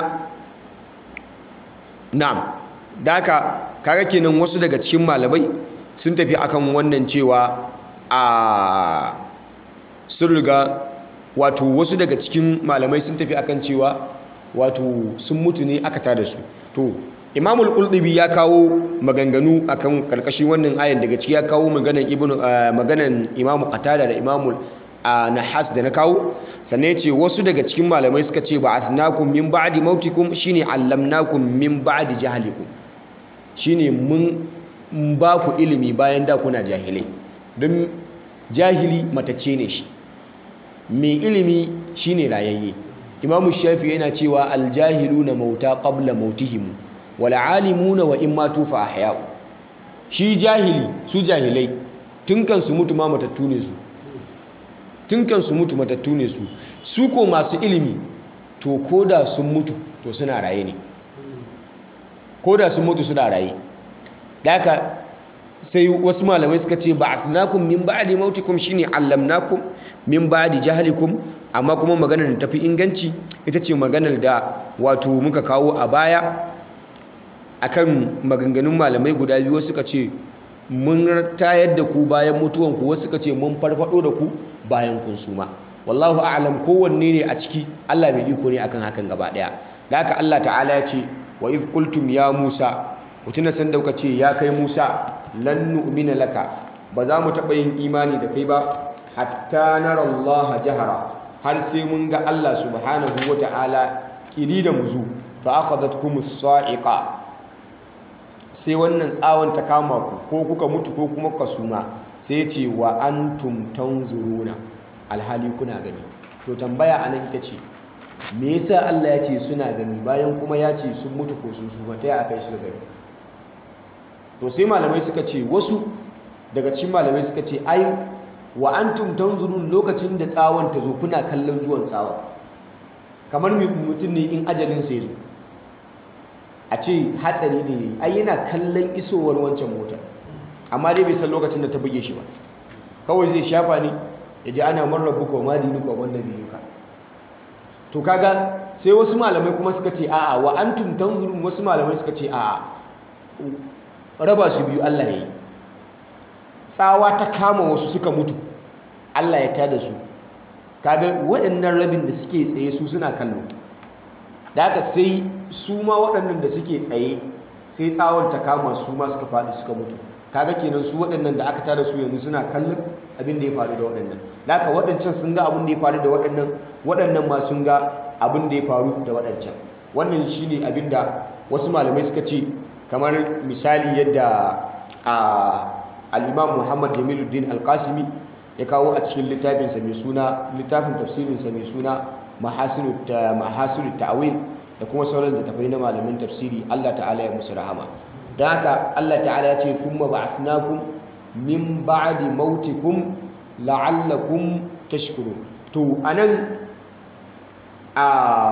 na'am daka kaga kenan wasu daga cikin malamai sun tafi akan wannan cewa a sun riga wato wasu daga cikin malamai sun tafi akan cewa wato sun mutu ne aka tada su to imamul qultubi ya kawo maganganu akan karkashin wannan ayan daga ciki ya kawo maganan ibnu maganan imamu qatada da imamul nahas da na kawo sannan yace wasu daga cikin malamai suka ce ba'athnakum min ba'di mautikum shine allamnakum min ba'di jahlikum shine mun ba ku ilimi bayan da kuna jahilai don jahili matacce ne shi mai ilimi shine rayayye imamu shafi yana cewa aljahiluna mauta qabla mautihim wal alimuna wa in matu fa ahya'u shi jahili su jahilai tun kan su mutu ma matattu ne su tun kan su mutu matattu ne su su ko masu ilimi to koda sun mutu to suna raye ne koda sun mutu suna raye daka sai wasu malamai suka ce ba'athnakum min ba'di mautikum shine allamnakum min ba'di jahlikum amma kuma maganar da tafi inganci ita ce maganar da wato muka kawo a baya akan maganganun malamai guda biyu suka ce mun tayar da ku bayan mutuwan ku wasu suka ce mun farfado da ku bayan kun suma wallahu a'lam kowanne ne a ciki Allah bai iko ne akan hakan gaba daya da haka Allah ta'ala ya ce wa iz qultum ya Musa mutuna san dauka ce ya kai Musa lan nu'mina laka ba za mu taɓa yin imani da kai ba hatta nara Allah jahara har sai mun ga Allah subhanahu wa ta'ala kiri da muzu fa akhadhatkum as-sa'iqa sai wannan tsawon ta kama ku ko kuka mutu ko kuma kuka suma sai ce wa antum tanzuruna alhali kuna gani to tambaya anan ita ce me yasa Allah ya ce suna gani bayan kuma ya ce sun mutu ko sun suma ta ya kai su gani to sai malamai suka ce wasu daga cikin malamai suka ce ai wa antum tanzurun lokacin da tsawon ta zo kuna kallon zuwan tsawon kamar mutum ne in ajalin sai zo a ce hatsari ne ai yana kallon isowar wancan mota amma dai bai san lokacin da ta buge shi ba kawai zai shafa ne ya ji ana marar buka wa madinuka wanda biyuka to kaga sai wasu malamai kuma suka ce a'a wa antum tanzurun wasu malamai suka ce a'a raba su biyu Allah ya yi tsawa ta kama wasu suka mutu Allah ya tada su kaga waɗannan rabin da suke tsaye su suna kallo da haka sai su ma waɗannan da suke tsaye sai tsawon ta kama su ma suka faɗi suka mutu kaga kenan su waɗannan da aka tada su yanzu suna kallon abin da ya faru da waɗannan da haka waɗancan sun ga abin da ya faru da waɗannan waɗannan ma sun ga abin da ya faru da waɗancan wannan shine abin da wasu malamai suka ce kamar misali yadda a al-imam Muhammad Jamiluddin Al-Qasimi ya kawo a cikin littafinsa mai suna littafin tafsirinsa mai suna Mahasinut Ta'wil da kuma sauran littattafai na malamin tafsiri Allah ta'ala ya musu rahama don haka Allah ta'ala ya ce kuma ba'athnakum min ba'di mautikum la'allakum tashkurun to anan a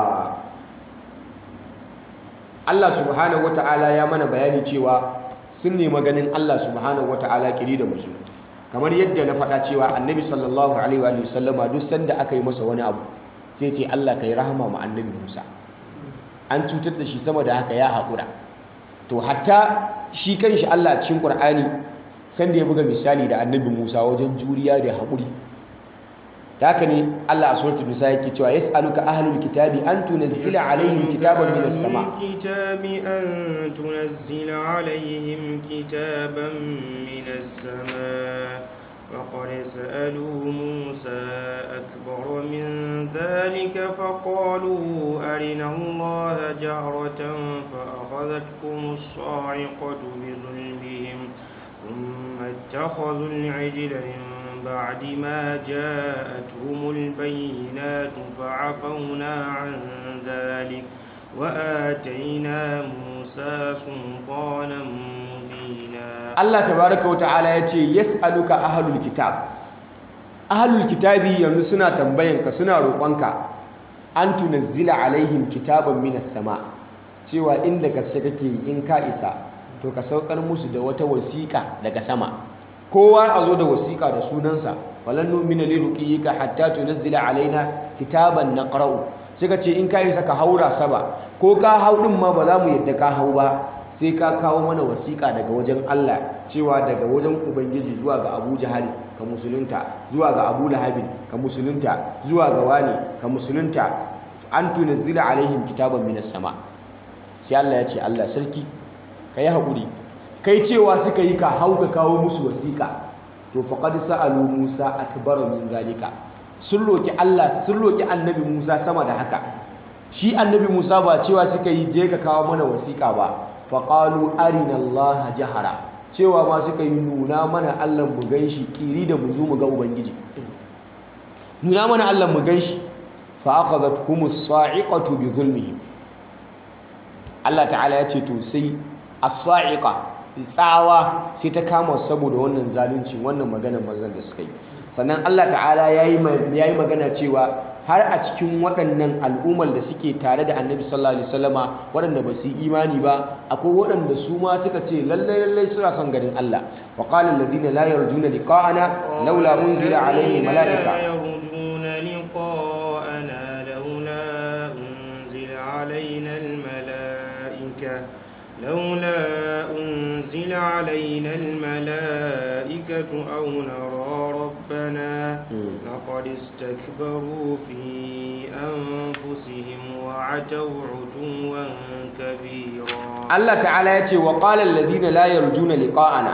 Allah subhanahu wata'ala ya mana bayani cewa sun nemi ganin Allah subhanahu wata'ala kiri da musu kamar yadda na faɗa cewa annabi sallallahu alaihi wa sallama duk sanda aka yi masa wani abu sai ce Allah kai rahama ma annabi Musa an cutar da shi sama da haka ya haƙura to hatta shi kanshi Allah a cikin Qur'ani sanda ya buga misali da annabi Musa wajen juriya da haƙuri da haka ne Allah a suratul nisa yake cewa yas'aluka ahlul kitabi an tunzila alaihim kitaban minas sama kitabi an tunzila alaihim kitaban minas sama فقد سألوا موسى أكبر من ذلك فقالوا أرنا الله جهرة فأخذتكم الصاعقة بظلمهم ثم اتخذوا العجل من بعد ما جاءتهم البينات فعفونا عن ذلك وآتينا موسى سلطانا مبينا Allah tabaraka wata'ala ya ce yas'aluka ahlul kitab ahlul kitabi yanzu suna tambayanka suna roƙonka an tunazzila alaihim kitaban minas sama cewa inda gaske kake in ka isa to ka saukar musu da wata wasiƙa daga sama kowa a zo da wasiƙa da sunansa walan nu'mina li ruqiyika hatta tunazzila alaina kitaban naqra'u suka ce in ka isa ka haura saba ko ka hau din ma ba za mu yadda ka hau ba sai ka kawo mana wasiƙa daga wajen Allah cewa daga wajen Ubangiji zuwa ga Abu Jahali ka musulunta zuwa ga Abu Lahabin ka musulunta zuwa ga wani ka musulunta an tunazzila alaihim kitaban minas sama sai Allah ya ce Allah sarki ka yi haƙuri kai cewa suka yi ka hau ka kawo musu wasiƙa to faqad sa'alu Musa akbar min zalika sun roki Allah sun roki annabi Musa sama da haka shi annabi Musa ba cewa suka yi je ka kawo mana wasiƙa ba faƙalu arina Allah jahara cewa ma suka yi nuna mana Allah mu gan shi ƙiri da mu zo mu ga Ubangiji nuna mana Allah mu gan shi fa akhadhat humus sa'iqatu bi zulmihim Allah ta'ala ya ce to sai as-sa'iqa tsawa sai ta kama saboda wannan zalunci wannan maganar manzon da suka yi sannan Allah ta'ala yayi yayi magana cewa har a cikin waɗannan al'ummar da suke tare da annabi sallallahu alaihi wasallama waɗanda ba su yi imani ba akwai waɗanda su ma suka ce lallai lallai suna son ganin Allah wa qala alladhina la yarjuna liqa'ana laula unzila alaihi mala'ika لولا أنزل علينا الملائكة أو نرى ربنا لقد استكبروا في أنفسهم وعتوا عتوا كبيرا الله تعالى يتي وقال الذين لا يرجون لقاءنا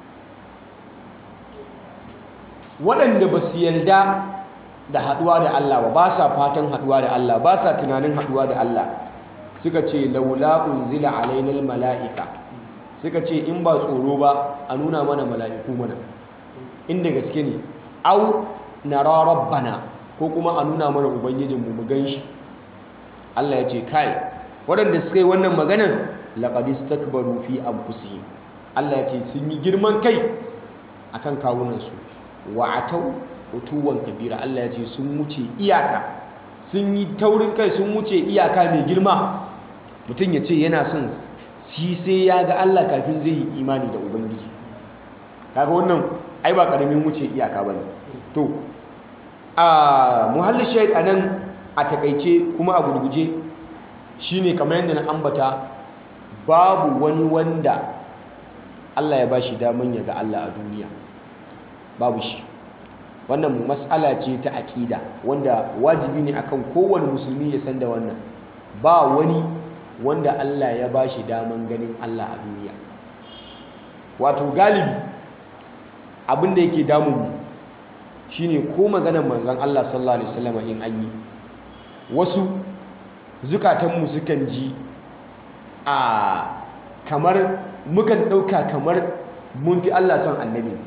waɗanda ba su yarda da haɗuwa da Allah ba ba sa fatan haɗuwa da Allah ba sa tunanin haɗuwa da Allah suka ce laula unzila alainal mala'ika suka ce in ba tsoro ba a nuna mana mala'iku mana inda gaske ne au nara rabbana ko kuma a nuna mana ubangijinmu mu gan shi Allah ya ce kai waɗanda suka yi wannan maganan laqad istakbaru fi anfusihim Allah ya ce sun yi girman kai akan kawunansu wa atau utuwan kabira Allah ya ce sun wuce iyaka sun yi taurin kai sun wuce iyaka mai girma mutum ya ce yana son shi sai ya ga Allah kafin zai yi imani da ubangiji kaga wannan ai ba karamin wuce iyaka bane to a muhalli shahid anan a takaice kuma a gurguje shine kamar yadda na ambata babu wani wanda Allah ya bashi daman ya ga Allah a duniya babu shi wannan mas'ala ce ta aƙida wanda wajibi ne akan kowane musulmi ya san da wannan ba wani wanda Allah ya ba shi daman ganin Allah a duniya wato galibi abin da yake damunmu shine ko maganar manzon Allah sallallahu alaihi wasallam in an yi wasu zukatanmu sukan ji a kamar mukan ɗauka kamar mun fi Allah son annabi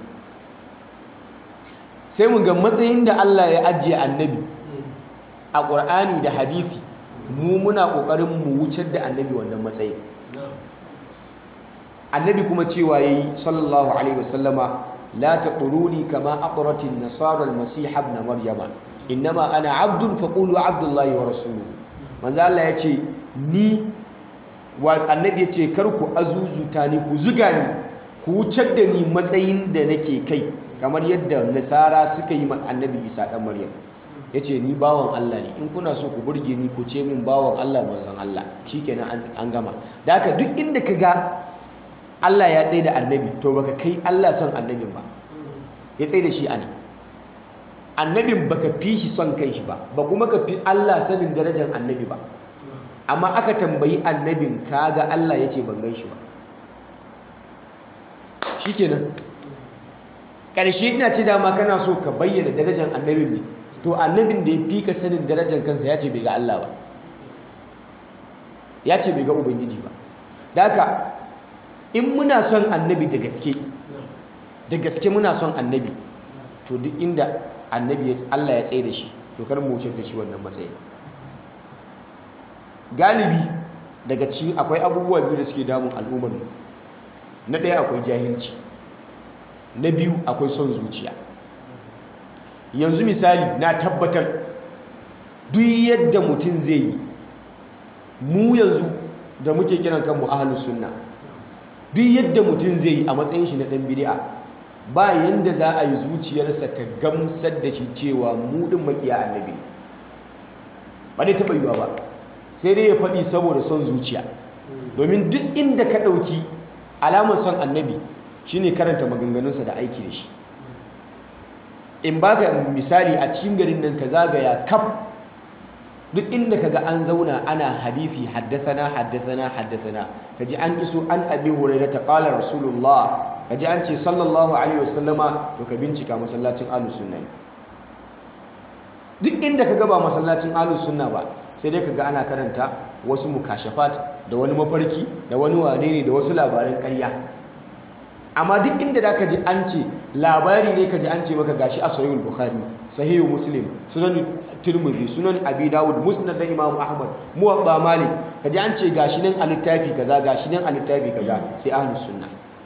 sai mu ga matsayin da Allah ya ajiye annabi a ƙur'ani da hadisi mu muna ƙoƙarin mu wucar da annabi wannan matsayin annabi kuma cewa yayi sallallahu alaihi wasallama la taquruni kama aqratin nasara almasih ibn maryama innama ana abdun faqulu abdullahi wa rasuluhu manzo Allah yace ni wa annabi yace kar ku azuzuta ni ku zuga ni ku wucar da ni matsayin da nake kai kamar yadda nasara suka yi annabi isa dan maryam ya ce ni bawan Allah ne in kuna so ku burge ni ku ce min bawan Allah manzon Allah shikenan an gama da haka duk inda ka ga Allah ya tsaye da annabi to baka kai Allah son annabin ba ya tsaye da shi ana annabin baka fi shi son kai shi ba ba kuma ka fi Allah sanin darajar annabi ba amma aka tambayi annabin kaga Allah ya ce ban gan shi ba shikenan ƙarshe ina ce dama kana so ka bayyana darajar annabin ne to annabin da ya fi ka sanin darajar kansa ya ce bai ga Allah ba ya ce bai ga ubangiji ba da haka in muna son annabi da gaske da gaske muna son annabi to duk inda annabi Allah ya tsaye da shi to kar mu wuce da shi wannan matsayin galibi daga cikin akwai abubuwa biyu da suke damun al'ummar mu na ɗaya akwai jahilci na biyu akwai son zuciya yanzu misali na tabbatar duk yadda mutum zai yi mu yanzu da muke kiran kanmu ahlus sunna duk yadda mutum zai yi a matsayin shi na ɗan bid'a ba yanda za a yi zuciyarsa ta gamsar da shi cewa mu ɗin makiya annabi ba dai taɓa yiwa ba sai dai ya faɗi saboda son zuciya domin duk inda ka ɗauki alamar son annabi shine karanta maganganunsa da aiki da shi in baka misali a cikin garin nan ka zagaya kaf duk inda kaga an zauna ana hadisi haddathana haddathana haddathana kaji an iso an abi hurairah ta qala rasulullah kaji an ce sallallahu alaihi wasallama to ka bincika masallacin ahlus sunna duk inda kaga ba masallacin ahlus sunna ba sai dai kaga ana karanta wasu mukashafat da wani mafarki da wani wane ne da wasu labaran ƙarya amma duk inda da ka ji an ce labari ne ka ji an ce maka gashi a sahihul bukhari sahihu muslim sunan tirmidhi sunan abi dawud musnad da imam ahmad muwatta malik ka ji an ce gashi nan a littafi kaza gashi nan a littafi kaza sai ahlus sunna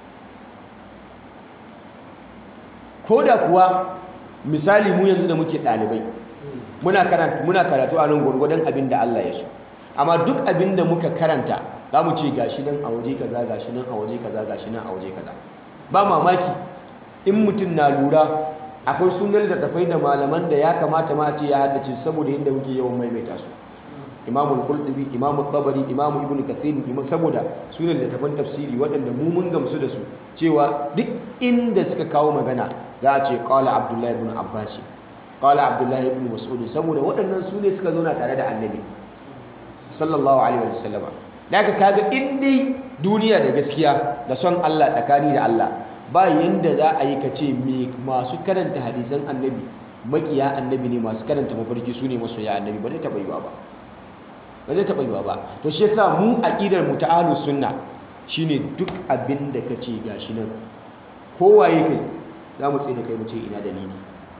ko da kuwa misali mu yanzu da muke ɗalibai muna karatu muna karatu a nan gwargwadon abin da Allah ya so amma duk abin da muka karanta za mu ce gashi nan a waje kaza gashi nan a waje kaza gashi nan a waje kaza ba mamaki in mutum na lura akwai sunan da tafai da malaman da ya kamata ma ce ya haddace saboda yadda muke yawan maimaita su imamul qurtubi imamu tabari imamu ibnu kathir saboda sunan da tafan tafsiri waɗanda mu mun gamsu da su cewa duk inda suka kawo magana za a ce qala abdullahi ibn abbas qala abdullahi ibn mas'ud saboda waɗannan su ne suka zauna tare da annabi sallallahu alaihi wasallama daga kaga in dai duniya da gaskiya da son Allah tsakani da Allah ba yanda za a yi kace me masu karanta hadisan annabi makiya annabi ne masu karanta mafarki su ne masoya annabi ba zai taɓa yiwa ba ba zai taɓa yiwa ba to shi yasa mu aqidar mu ta ahlus sunna shine duk abin da kace gashi nan kowaye kai za mu tsaye da kai mu ce ina dalili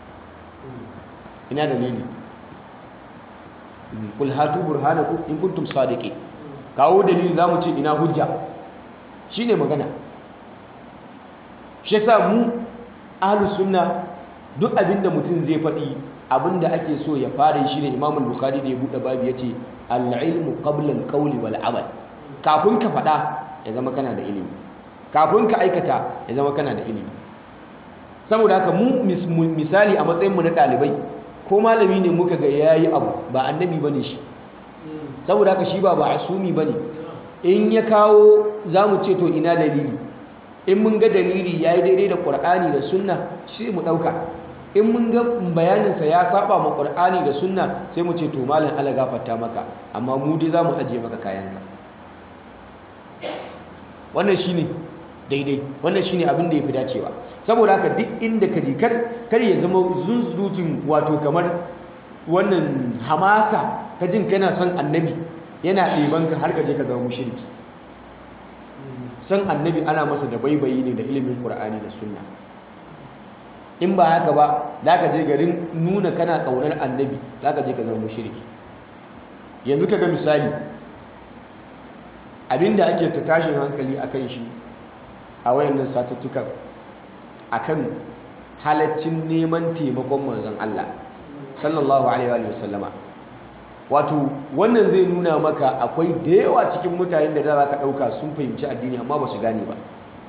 ina dalili kul hatu burhanakum in kuntum sadiqin kawo dalili zamu ce ina hujja shine magana shi yasa mu ahlus sunna duk abinda mutum zai faɗi abinda ake so ya fara shi ne Imam al-Bukhari da ya bude babu yace al-ilmu qabla al-qawli wal amal kafin ka faɗa ya zama kana da ilimi kafin ka aikata ya zama kana da ilimi saboda haka mu misali a matsayin mu na ɗalibai ko malami ne muka ga yayi abu ba annabi bane shi saboda haka shi ba ba asumi bane in ya kawo zamu ce to ina dalili in mun ga dalili yayi daidai da Qur'ani da Sunna sai mu dauka in mun ga bayanin sa ya saba ma Qur'ani da Sunna sai mu ce to malam Allah gafarta maka amma mu dai zamu ajiye maka kayanka wannan shine daidai wannan shine abin da yafi dacewa saboda haka duk inda ka je kar kar ya zama zunzurutun wato kamar wannan hamasa ka jin kana son annabi yana ɗeban ka har ka je ka zama mushriki san annabi ana masa da baibayi ne da ilimin qur'ani da sunna in ba haka ba za ka je garin nuna kana ƙaunar annabi za ka je ka zama mushriki yanzu ka ga misali abinda ake ta tashin hankali akan shi a wayannan satuttukan akan halaccin neman taimakon manzon Allah sallallahu alaihi wa sallama wato wannan zai nuna maka akwai da yawa cikin mutanen da za ka ɗauka sun fahimci addini amma ba su gane ba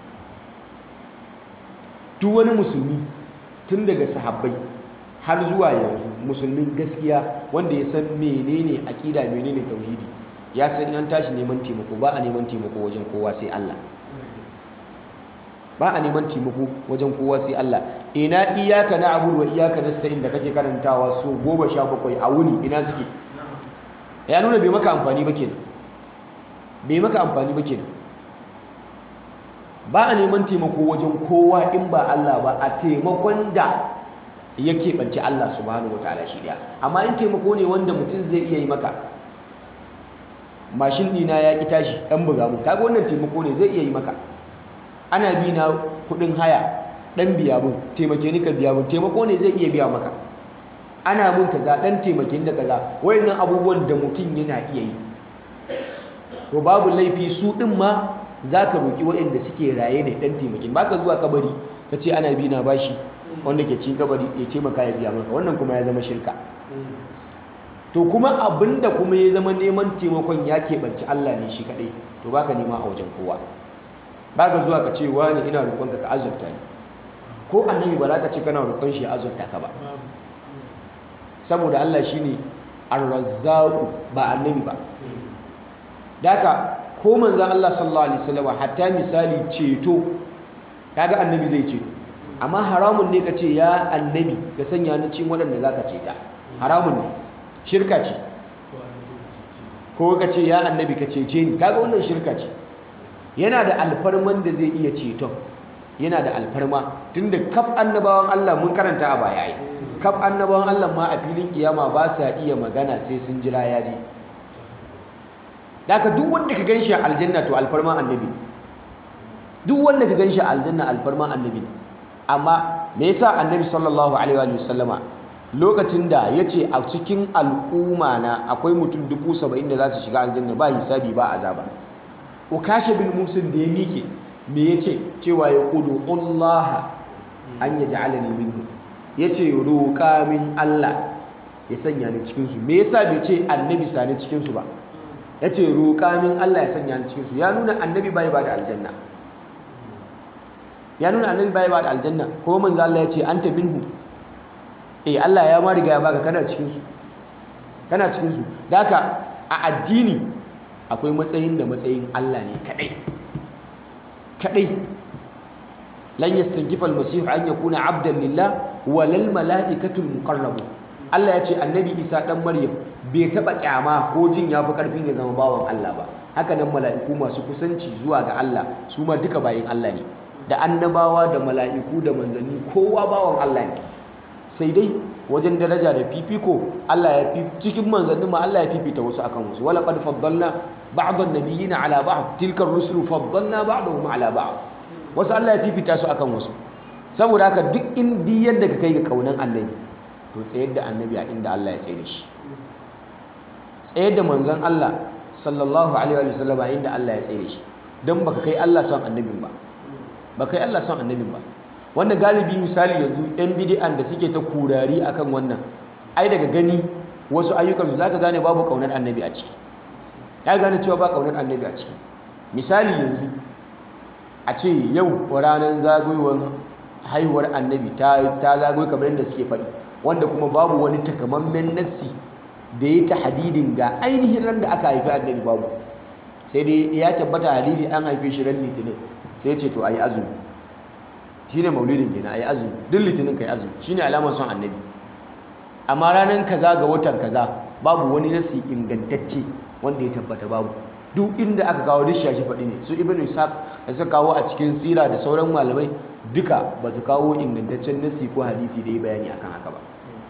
duk wani musulmi tun daga sahabbai har zuwa yanzu musulmin gaskiya wanda ya san menene aƙida menene tauhidi ya san an tashi neman taimako ba a neman taimako wajen kowa sai Allah ba a neman taimako wajen kowa sai Allah ina iyaka na abudu wa iyaka nasta'in da kake karantawa so goma sha bakwai a wuni ina suke ya nuna bai maka amfani ba kenan bai maka amfani ba kenan ba a neman taimako wajen kowa in ba Allah ba a taimakon da ya keɓance Allah subhanahu wa ta'ala shi daya amma in taimako ne wanda mutum zai iya yi maka mashin ɗina ya ƙi tashi ɗan buga mun kaga wannan taimako ne zai iya yi maka ana bi na kuɗin haya ɗan biya mun taimake ni ka biya mun taimako ne zai iya biya maka ana mun kaza ɗan taimake da kaza wayannan abubuwan da mutum yana iya yi to babu laifi su ɗin ma za ka roƙi waɗanda suke raye ne ɗan taimakin ba ka zuwa kabari ka ce ana bi na bashi wanda ke cikin kabari ya taimaka ya biya maka wannan kuma ya zama shirka to kuma abinda kuma ya zama neman taimakon ya keɓanci Allah ne shi kaɗai to baka nema a wajen kowa baka zuwa ka ce wani ina roƙon ka ka azurta ni ko annabi ba za ka ce kana roƙon shi ya azurta ka ba saboda Allah shine ar-razzaqu ba annabi ba daka ko manzon Allah sallallahu alaihi wasallam hatta misali ceto kaga annabi zai ceto amma haramun ne ka ce ya annabi ka sanya ni cikin waɗanda zaka ceta haramun ne shirka ce ko ka ce ya annabi ka cece ni kaga wannan shirka ce yana da alfarman da zai iya ceton yana da alfarma tunda kaf annabawan Allah mun karanta a baya ai kaf annabawan Allah ma a filin kiyama ba sa iya magana sai sun jira ya je daga duk wanda ka ganshi a aljanna to alfarma annabi duk wanda ka ganshi a aljanna alfarma annabi amma me yasa annabi sallallahu alaihi wa sallama lokacin da ya ce a cikin al'umma na akwai mutum dubu saba'in da za su shiga aljanna ba hisabi ba azaba ukashe bin musin da ya miƙe me ya ce cewa ya kudu Allah an ya ja'ala ni minhu ya ce roƙa min Allah ya sanya ni cikinsu me yasa bai ce annabi sani cikinsu ba ya ce roƙa min Allah ya sanya ni cikinsu ya nuna annabi bai ba da aljanna ya nuna annabi bai ba da aljanna ko manzo Allah ya ce anta minhu eh Allah ya ma riga ya baka kana cikin su kana cikin su daka a addini akwai matsayin da matsayin Allah ne kadai kadai lan yastankifa al-masih an yakuna abdan lillah walal malaikatu al-muqarrabun Allah ya ce annabi Isa dan Maryam bai taba kyama ko jin yafi karfin ya zama bawan Allah ba haka nan mala'iku masu kusanci zuwa ga Allah su ma duka bayin Allah ne da annabawa da mala'iku da manzanni kowa bawan Allah ne sai dai wajen daraja da fifiko Allah ya fi cikin manzannin ma Allah ya fifita wasu akan wasu wala qad faddalna ba'd an-nabiyina ala ba'd tilka ar-rusulu faddalna ba'dahum ala ba'd wasu Allah ya fifita su akan wasu saboda haka duk indi yadda ka kai ga kaunan annabi to tsayar da annabi a inda Allah ya tsaye da shi tsayar da manzon Allah sallallahu alaihi wa sallam a inda Allah ya tsaye da shi dan baka kai Allah son annabin ba baka kai Allah son annabin ba wanda galibi misali yanzu yan bidi'an da suke ta kurari akan wannan ai daga gani wasu ayyukan su zaka gane babu kaunar annabi a ciki ya gane cewa ba kaunar annabi a ciki misali yanzu a ce yau ranar zagayowar haihuwar annabi ta ta zagayo kamar yadda suke faɗi wanda kuma babu wani takamammen nassi da ya ta hadidin ga ainihin ran da aka haifi annabi babu sai dai ya tabbata hadisi an haife shi ran litinin sai ya ce to ayi azumi shine maulidin kenan ayi azumi duk litinin kai azumi shine alamar son annabi amma ranar kaza ga watan kaza babu wani nasi ingantacce wanda ya tabbata babu duk inda aka kawo duk shashi faɗi ne su ibn ishaq da suka kawo a cikin sira da sauran malamai duka ba su kawo ingantaccen nasi ko hadisi da ya bayani akan haka ba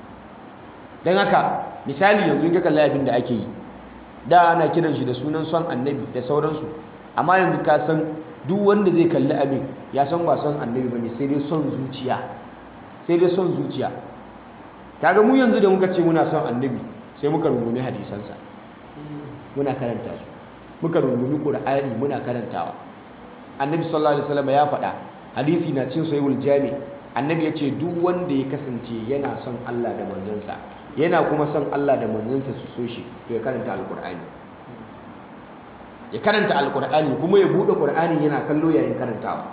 don haka misali yanzu in ka kalli abin da ake yi da ana kiran shi da sunan son annabi da sauransu amma yanzu ka san duk wanda zai kalli abin ya san ba son annabi bane sai dai son zuciya sai dai son zuciya kaga mu yanzu da muka ce muna son annabi sai muka rungumi hadisansa muna karanta su muka rungumi qur'ani muna karantawa annabi sallallahu alaihi wasallam ya faɗa hadisi na cin sahihul jami annabi ya ce duk wanda ya kasance yana son Allah da manzansa yana kuma son Allah da manzansa su so shi to ya karanta alqur'ani ya karanta alkur'ani kuma ya bude qur'ani yana kallo yayin karantawa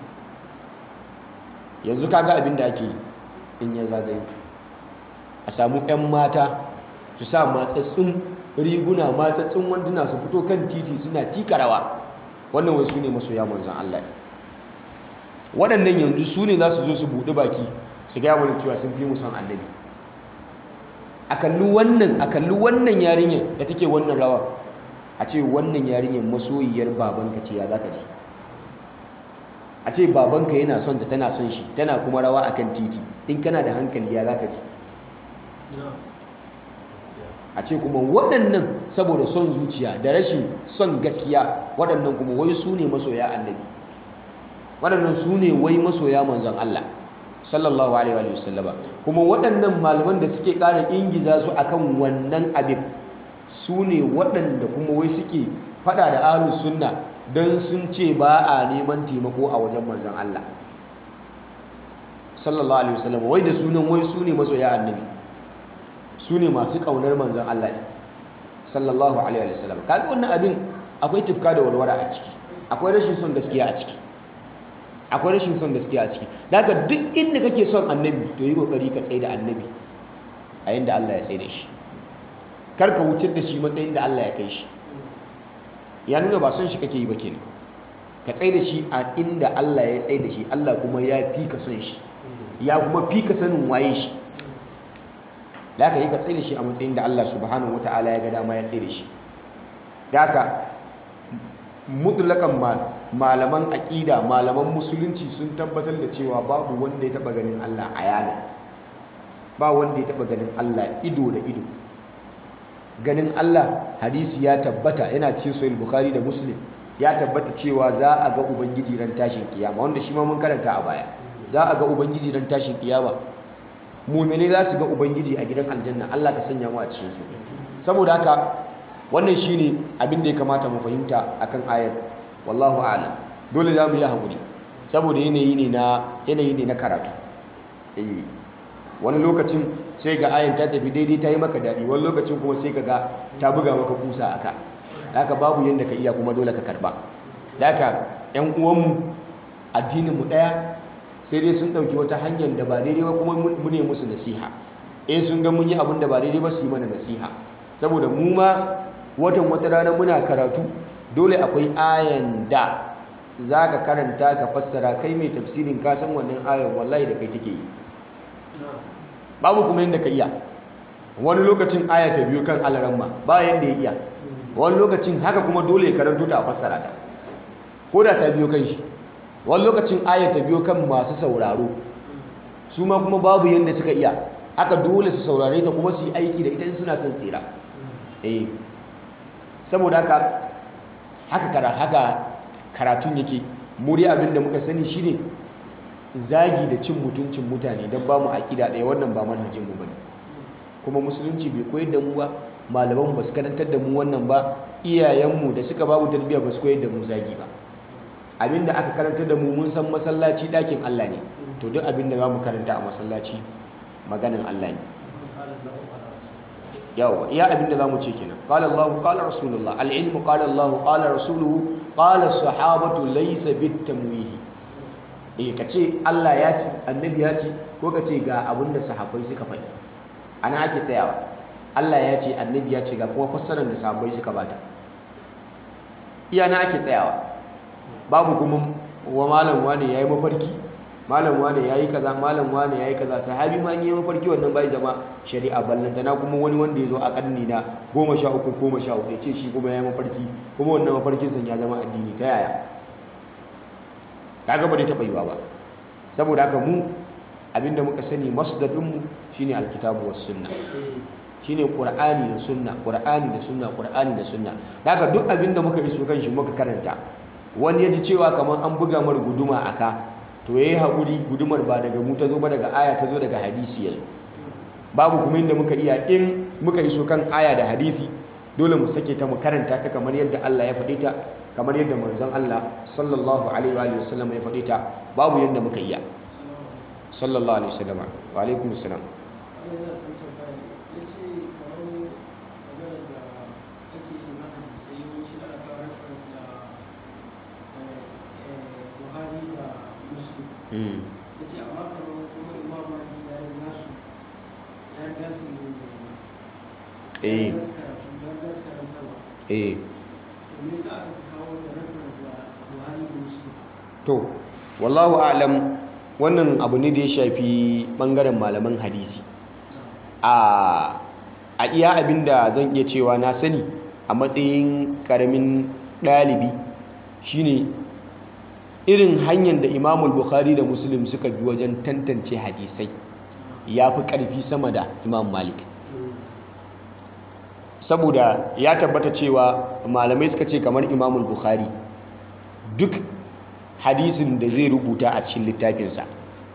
yanzu kaga abin da ake in ya zagaye a samu 'yan mata su sa matsatsun riguna matsatsun wanduna su fito kan titi suna tikarawa wannan wasu ne masoya manzon Allah waɗannan yanzu su ne za su zo su buɗe baki su gaya mana cewa sun fi mu son annabi a kalli wannan a kalli wannan yarinyar da take wannan rawa a ce wannan yarinyar masoyiyar babanka ce ya zaka ji a ce babanka yana son ta tana son shi tana kuma rawa akan titi in kana da hankali ya zaka ji a ce kuma waɗannan saboda son zuciya da rashin son gaskiya waɗannan kuma wai su ne masoya annabi waɗannan su ne wai masoya manzon Allah sallallahu alaihi wa sallama kuma waɗannan malaman da suke ƙara ingiza su akan wannan abin su ne waɗanda kuma wai suke faɗa da ahlus sunna don sun ce ba a neman taimako a wajen manzon Allah sallallahu alaihi wa sallama wai da sunan wai su ne masoya annabi su ne masu ƙaunar manzon Allah ne sallallahu alaihi wa sallam kaga wannan abin akwai tufka da walwala a ciki akwai rashin son gaskiya a ciki akwai rashin son gaskiya a ciki daga duk inda kake son annabi to yi kokari ka tsaye da annabi a yanda Allah ya tsaye da shi kar ka wuce da shi matsayin da Allah ya kai shi ya nuna ba son shi kake yi ba kenan ka tsaye da shi a inda Allah ya tsaye da shi Allah kuma ya fi ka son shi ya kuma fi ka sanin waye shi da aka yi ka tsaye da shi a matsayin da Allah subhanahu wataala ya ga dama ya tsaye da shi da haka mutlakan malaman aƙida malaman musulunci sun tabbatar da cewa babu wanda ya taɓa ganin Allah a yana ba wanda ya taɓa ganin Allah ido da ido ganin Allah hadisi ya tabbata yana cikin sahih bukhari da muslim ya tabbata cewa za a ga ubangiji ran tashin kiyama wanda shi ma mun karanta a baya za a ga ubangiji ran tashin kiyama mu'mini za su ga ubangiji a gidan aljanna Allah ka sanya mu a cikin su saboda haka wannan shine abin da ya kamata mu fahimta akan ayar wallahu a'lam dole za mu yi hakuri saboda yanayi ne na yanayi ne na karatu eh wani lokacin sai ga ayan ta tafi daidai ta yi maka daɗi wani lokacin kuma sai ka ga ta buga maka kusa aka haka babu yanda ka iya kuma dole ka karba haka ƴan uwanmu addinin mu ɗaya sai dai sun ɗauki wata hanyar da ba daidai ba kuma mu ne musu nasiha eh sun ga mun yi abin da ba daidai ba su yi mana nasiha saboda mu ma watan wata rana muna karatu dole akwai ayan da za ka karanta ka fassara kai mai tafsirin ka san wannan ayan wallahi da kai take yi babu kuma yadda ka iya wani lokacin aya ta biyo kan alaramma ba yadda ya iya wani lokacin haka kuma dole ya karanto ta a fassara ta ko da ta biyo kan shi wani lokacin aya ta biyo kan masu sauraro su ma kuma babu yadda suka iya haka dole su saurare ta kuma su yi aiki da ita suna son tsira eh saboda haka haka kara haka karatun yake muri abinda muka sani shine zagi da cin mutuncin mutane don ba mu aƙida ɗaya wannan ba manhajin mu bane kuma musulunci bai koyar da mu ba malaman ba su karantar da mu wannan ba iyayenmu da suka ba mu tarbiyya ba su koyar da mu zagi ba abinda aka karantar da mu mun san masallaci ɗakin Allah ne to duk abinda za mu karanta a masallaci maganin Allah ne yawa iya abinda za mu ce kenan qala Allah qala rasulullah al-ilmu qala Allah qala rasuluhu qala sahabatu laysa bit-tamwih eh kace Allah ya ce annabi ya ce ko kace ga abinda sahabbai suka faɗi ana ake tsayawa Allah ya ce annabi ya ce ga kuma fassarar da sahabbai suka bata iya na ake tsayawa babu kuma wa malam wane yayi mafarki malam wane yayi kaza malam wane yayi kaza sahabi ma yayi mafarki wannan bai zama shari'a ballanta na kuma wani wanda yazo a karni na 13 ko 14 yace shi kuma yayi mafarki kuma wannan mafarkin san ya zama addini ta yaya kaga ba dai taba yiwa ba saboda haka mu abinda muka sani masdarin mu shine alkitabu was sunna shine qur'ani da sunna qur'ani da sunna qur'ani da sunna daga duk abinda muka iso kan shi muka karanta wani ya ji cewa kamar an buga mar guduma aka to yayi hakuri gudumar ba daga mu ta zo ba daga aya ta zo daga hadisi yanzu babu kuma inda muka iya in muka iso kan aya da hadisi dole mu sake ta mu karanta ta kamar yadda Allah ya faɗe ta kamar yadda manzon Allah sallallahu alaihi wa sallam ya faɗe ta babu yadda muka iya sallallahu alaihi wasallam wa alaikum assalam eh eh to wallahu a'lam wannan abu ne da ya shafi bangaren malaman hadisi a a iya abinda zan iya cewa na sani a matsayin karamin ɗalibi shine irin hanyar da imamul bukhari da muslim suka bi wajen tantance hadisai ya fi ƙarfi sama da imam malik saboda ya tabbata cewa malamai suka ce kamar imamul bukhari duk hadisin da zai rubuta a cikin littafinsa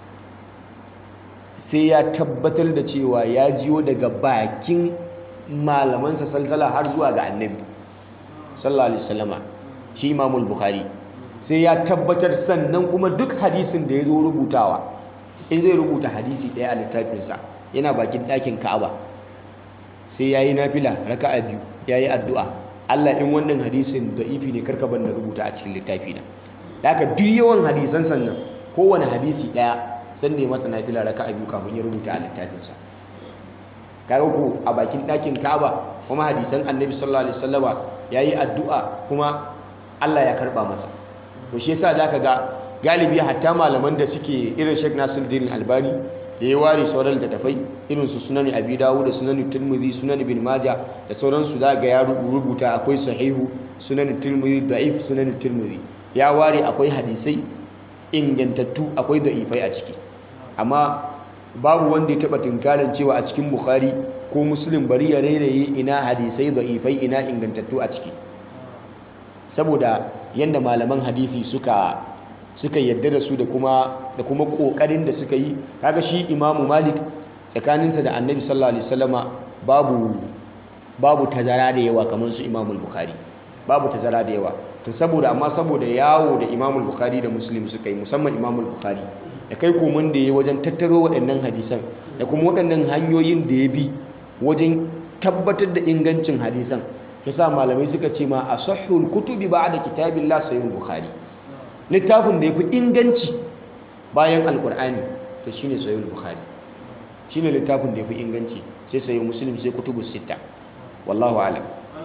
sai ya tabbatar da cewa ya jiyo daga bakin malamansa salsala har zuwa ga annabi sallallahu alaihi wasallama shi imamul bukhari sai ya tabbatar sannan kuma duk hadisin da ya zo rubutawa in zai rubuta hadisi ɗaya a littafinsa yana bakin ɗakin ka'aba sai ya yi nafila raka'a biyu ya yi addu'a allah in wannan hadisin da ifi ne karka ban da rubuta a cikin littafi na da haka duk yawan hadisan sannan kowane hadisi ɗaya san ne masa nafila raka'a biyu kafin ya rubuta a littafinsa kaga ko a bakin ɗakin ka'aba kuma hadisan annabi sallallahu alaihi wasallama ya yi addu'a kuma allah ya karɓa masa to shi yasa zaka ga galibi hatta malaman da suke irin Sheikh Nasiruddin Albani da ya ware sauran littattafai irin su Sunan Abi Dawud da Sunan Tirmidhi Sunan Ibn Majah da sauran su zaka ga ya rubuta akwai sahihu Sunan Tirmidhi da'if Sunan Tirmidhi ya ware akwai hadisai ingantattu akwai da'ifai a ciki amma babu wanda ya taba tinkarin cewa a cikin Bukhari ko Muslim bari ya rairaye ina hadisai da'ifai ina ingantattu a ciki saboda yadda malaman hadisi suka suka yadda da su da kuma da kuma kokarin da suka yi kaga shi imamu malik tsakaninsa da annabi sallallahu alaihi wasallama babu babu tazara da yawa kamar su imamu bukhari babu tazara da yawa to saboda amma saboda yawo da imamu bukhari da muslim suka yi musamman imamu bukhari da kai komin da ya wajen tattaro waɗannan hadisan da kuma waɗannan hanyoyin da ya bi wajen tabbatar da ingancin hadisan yasa malamai suka ce ma asahhul kutubi ba'da kitabillah sayyid bukhari littafin da yafi inganci bayan alqur'ani to shine sayyid bukhari shine littafin da yafi inganci sai sayyid muslim sai kutubus sita wallahu a'lam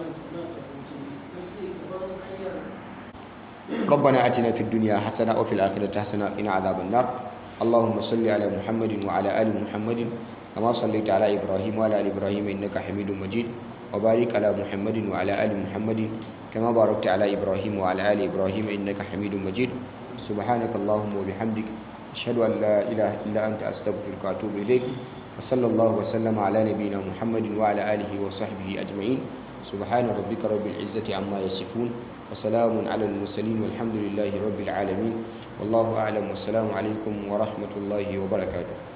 ربنا آتنا في الدنيا حسنة وفي الآخرة حسنة وقنا عذاب النار اللهم صل على محمد وعلى آل محمد كما صليت على إبراهيم وعلى آل إبراهيم إنك حميد مجيد وبارك على محمد وعلى آل محمد كما باركت على إبراهيم وعلى آل إبراهيم إنك حميد مجيد سبحانك اللهم وبحمدك أشهد أن لا إله إلا أنت أستغفرك وأتوب إليك وصلى الله وسلم على نبينا محمد وعلى آله وصحبه أجمعين سبحان ربك رب العزة عما يصفون وسلام على المرسلين والحمد لله رب العالمين والله أعلم والسلام عليكم ورحمة الله وبركاته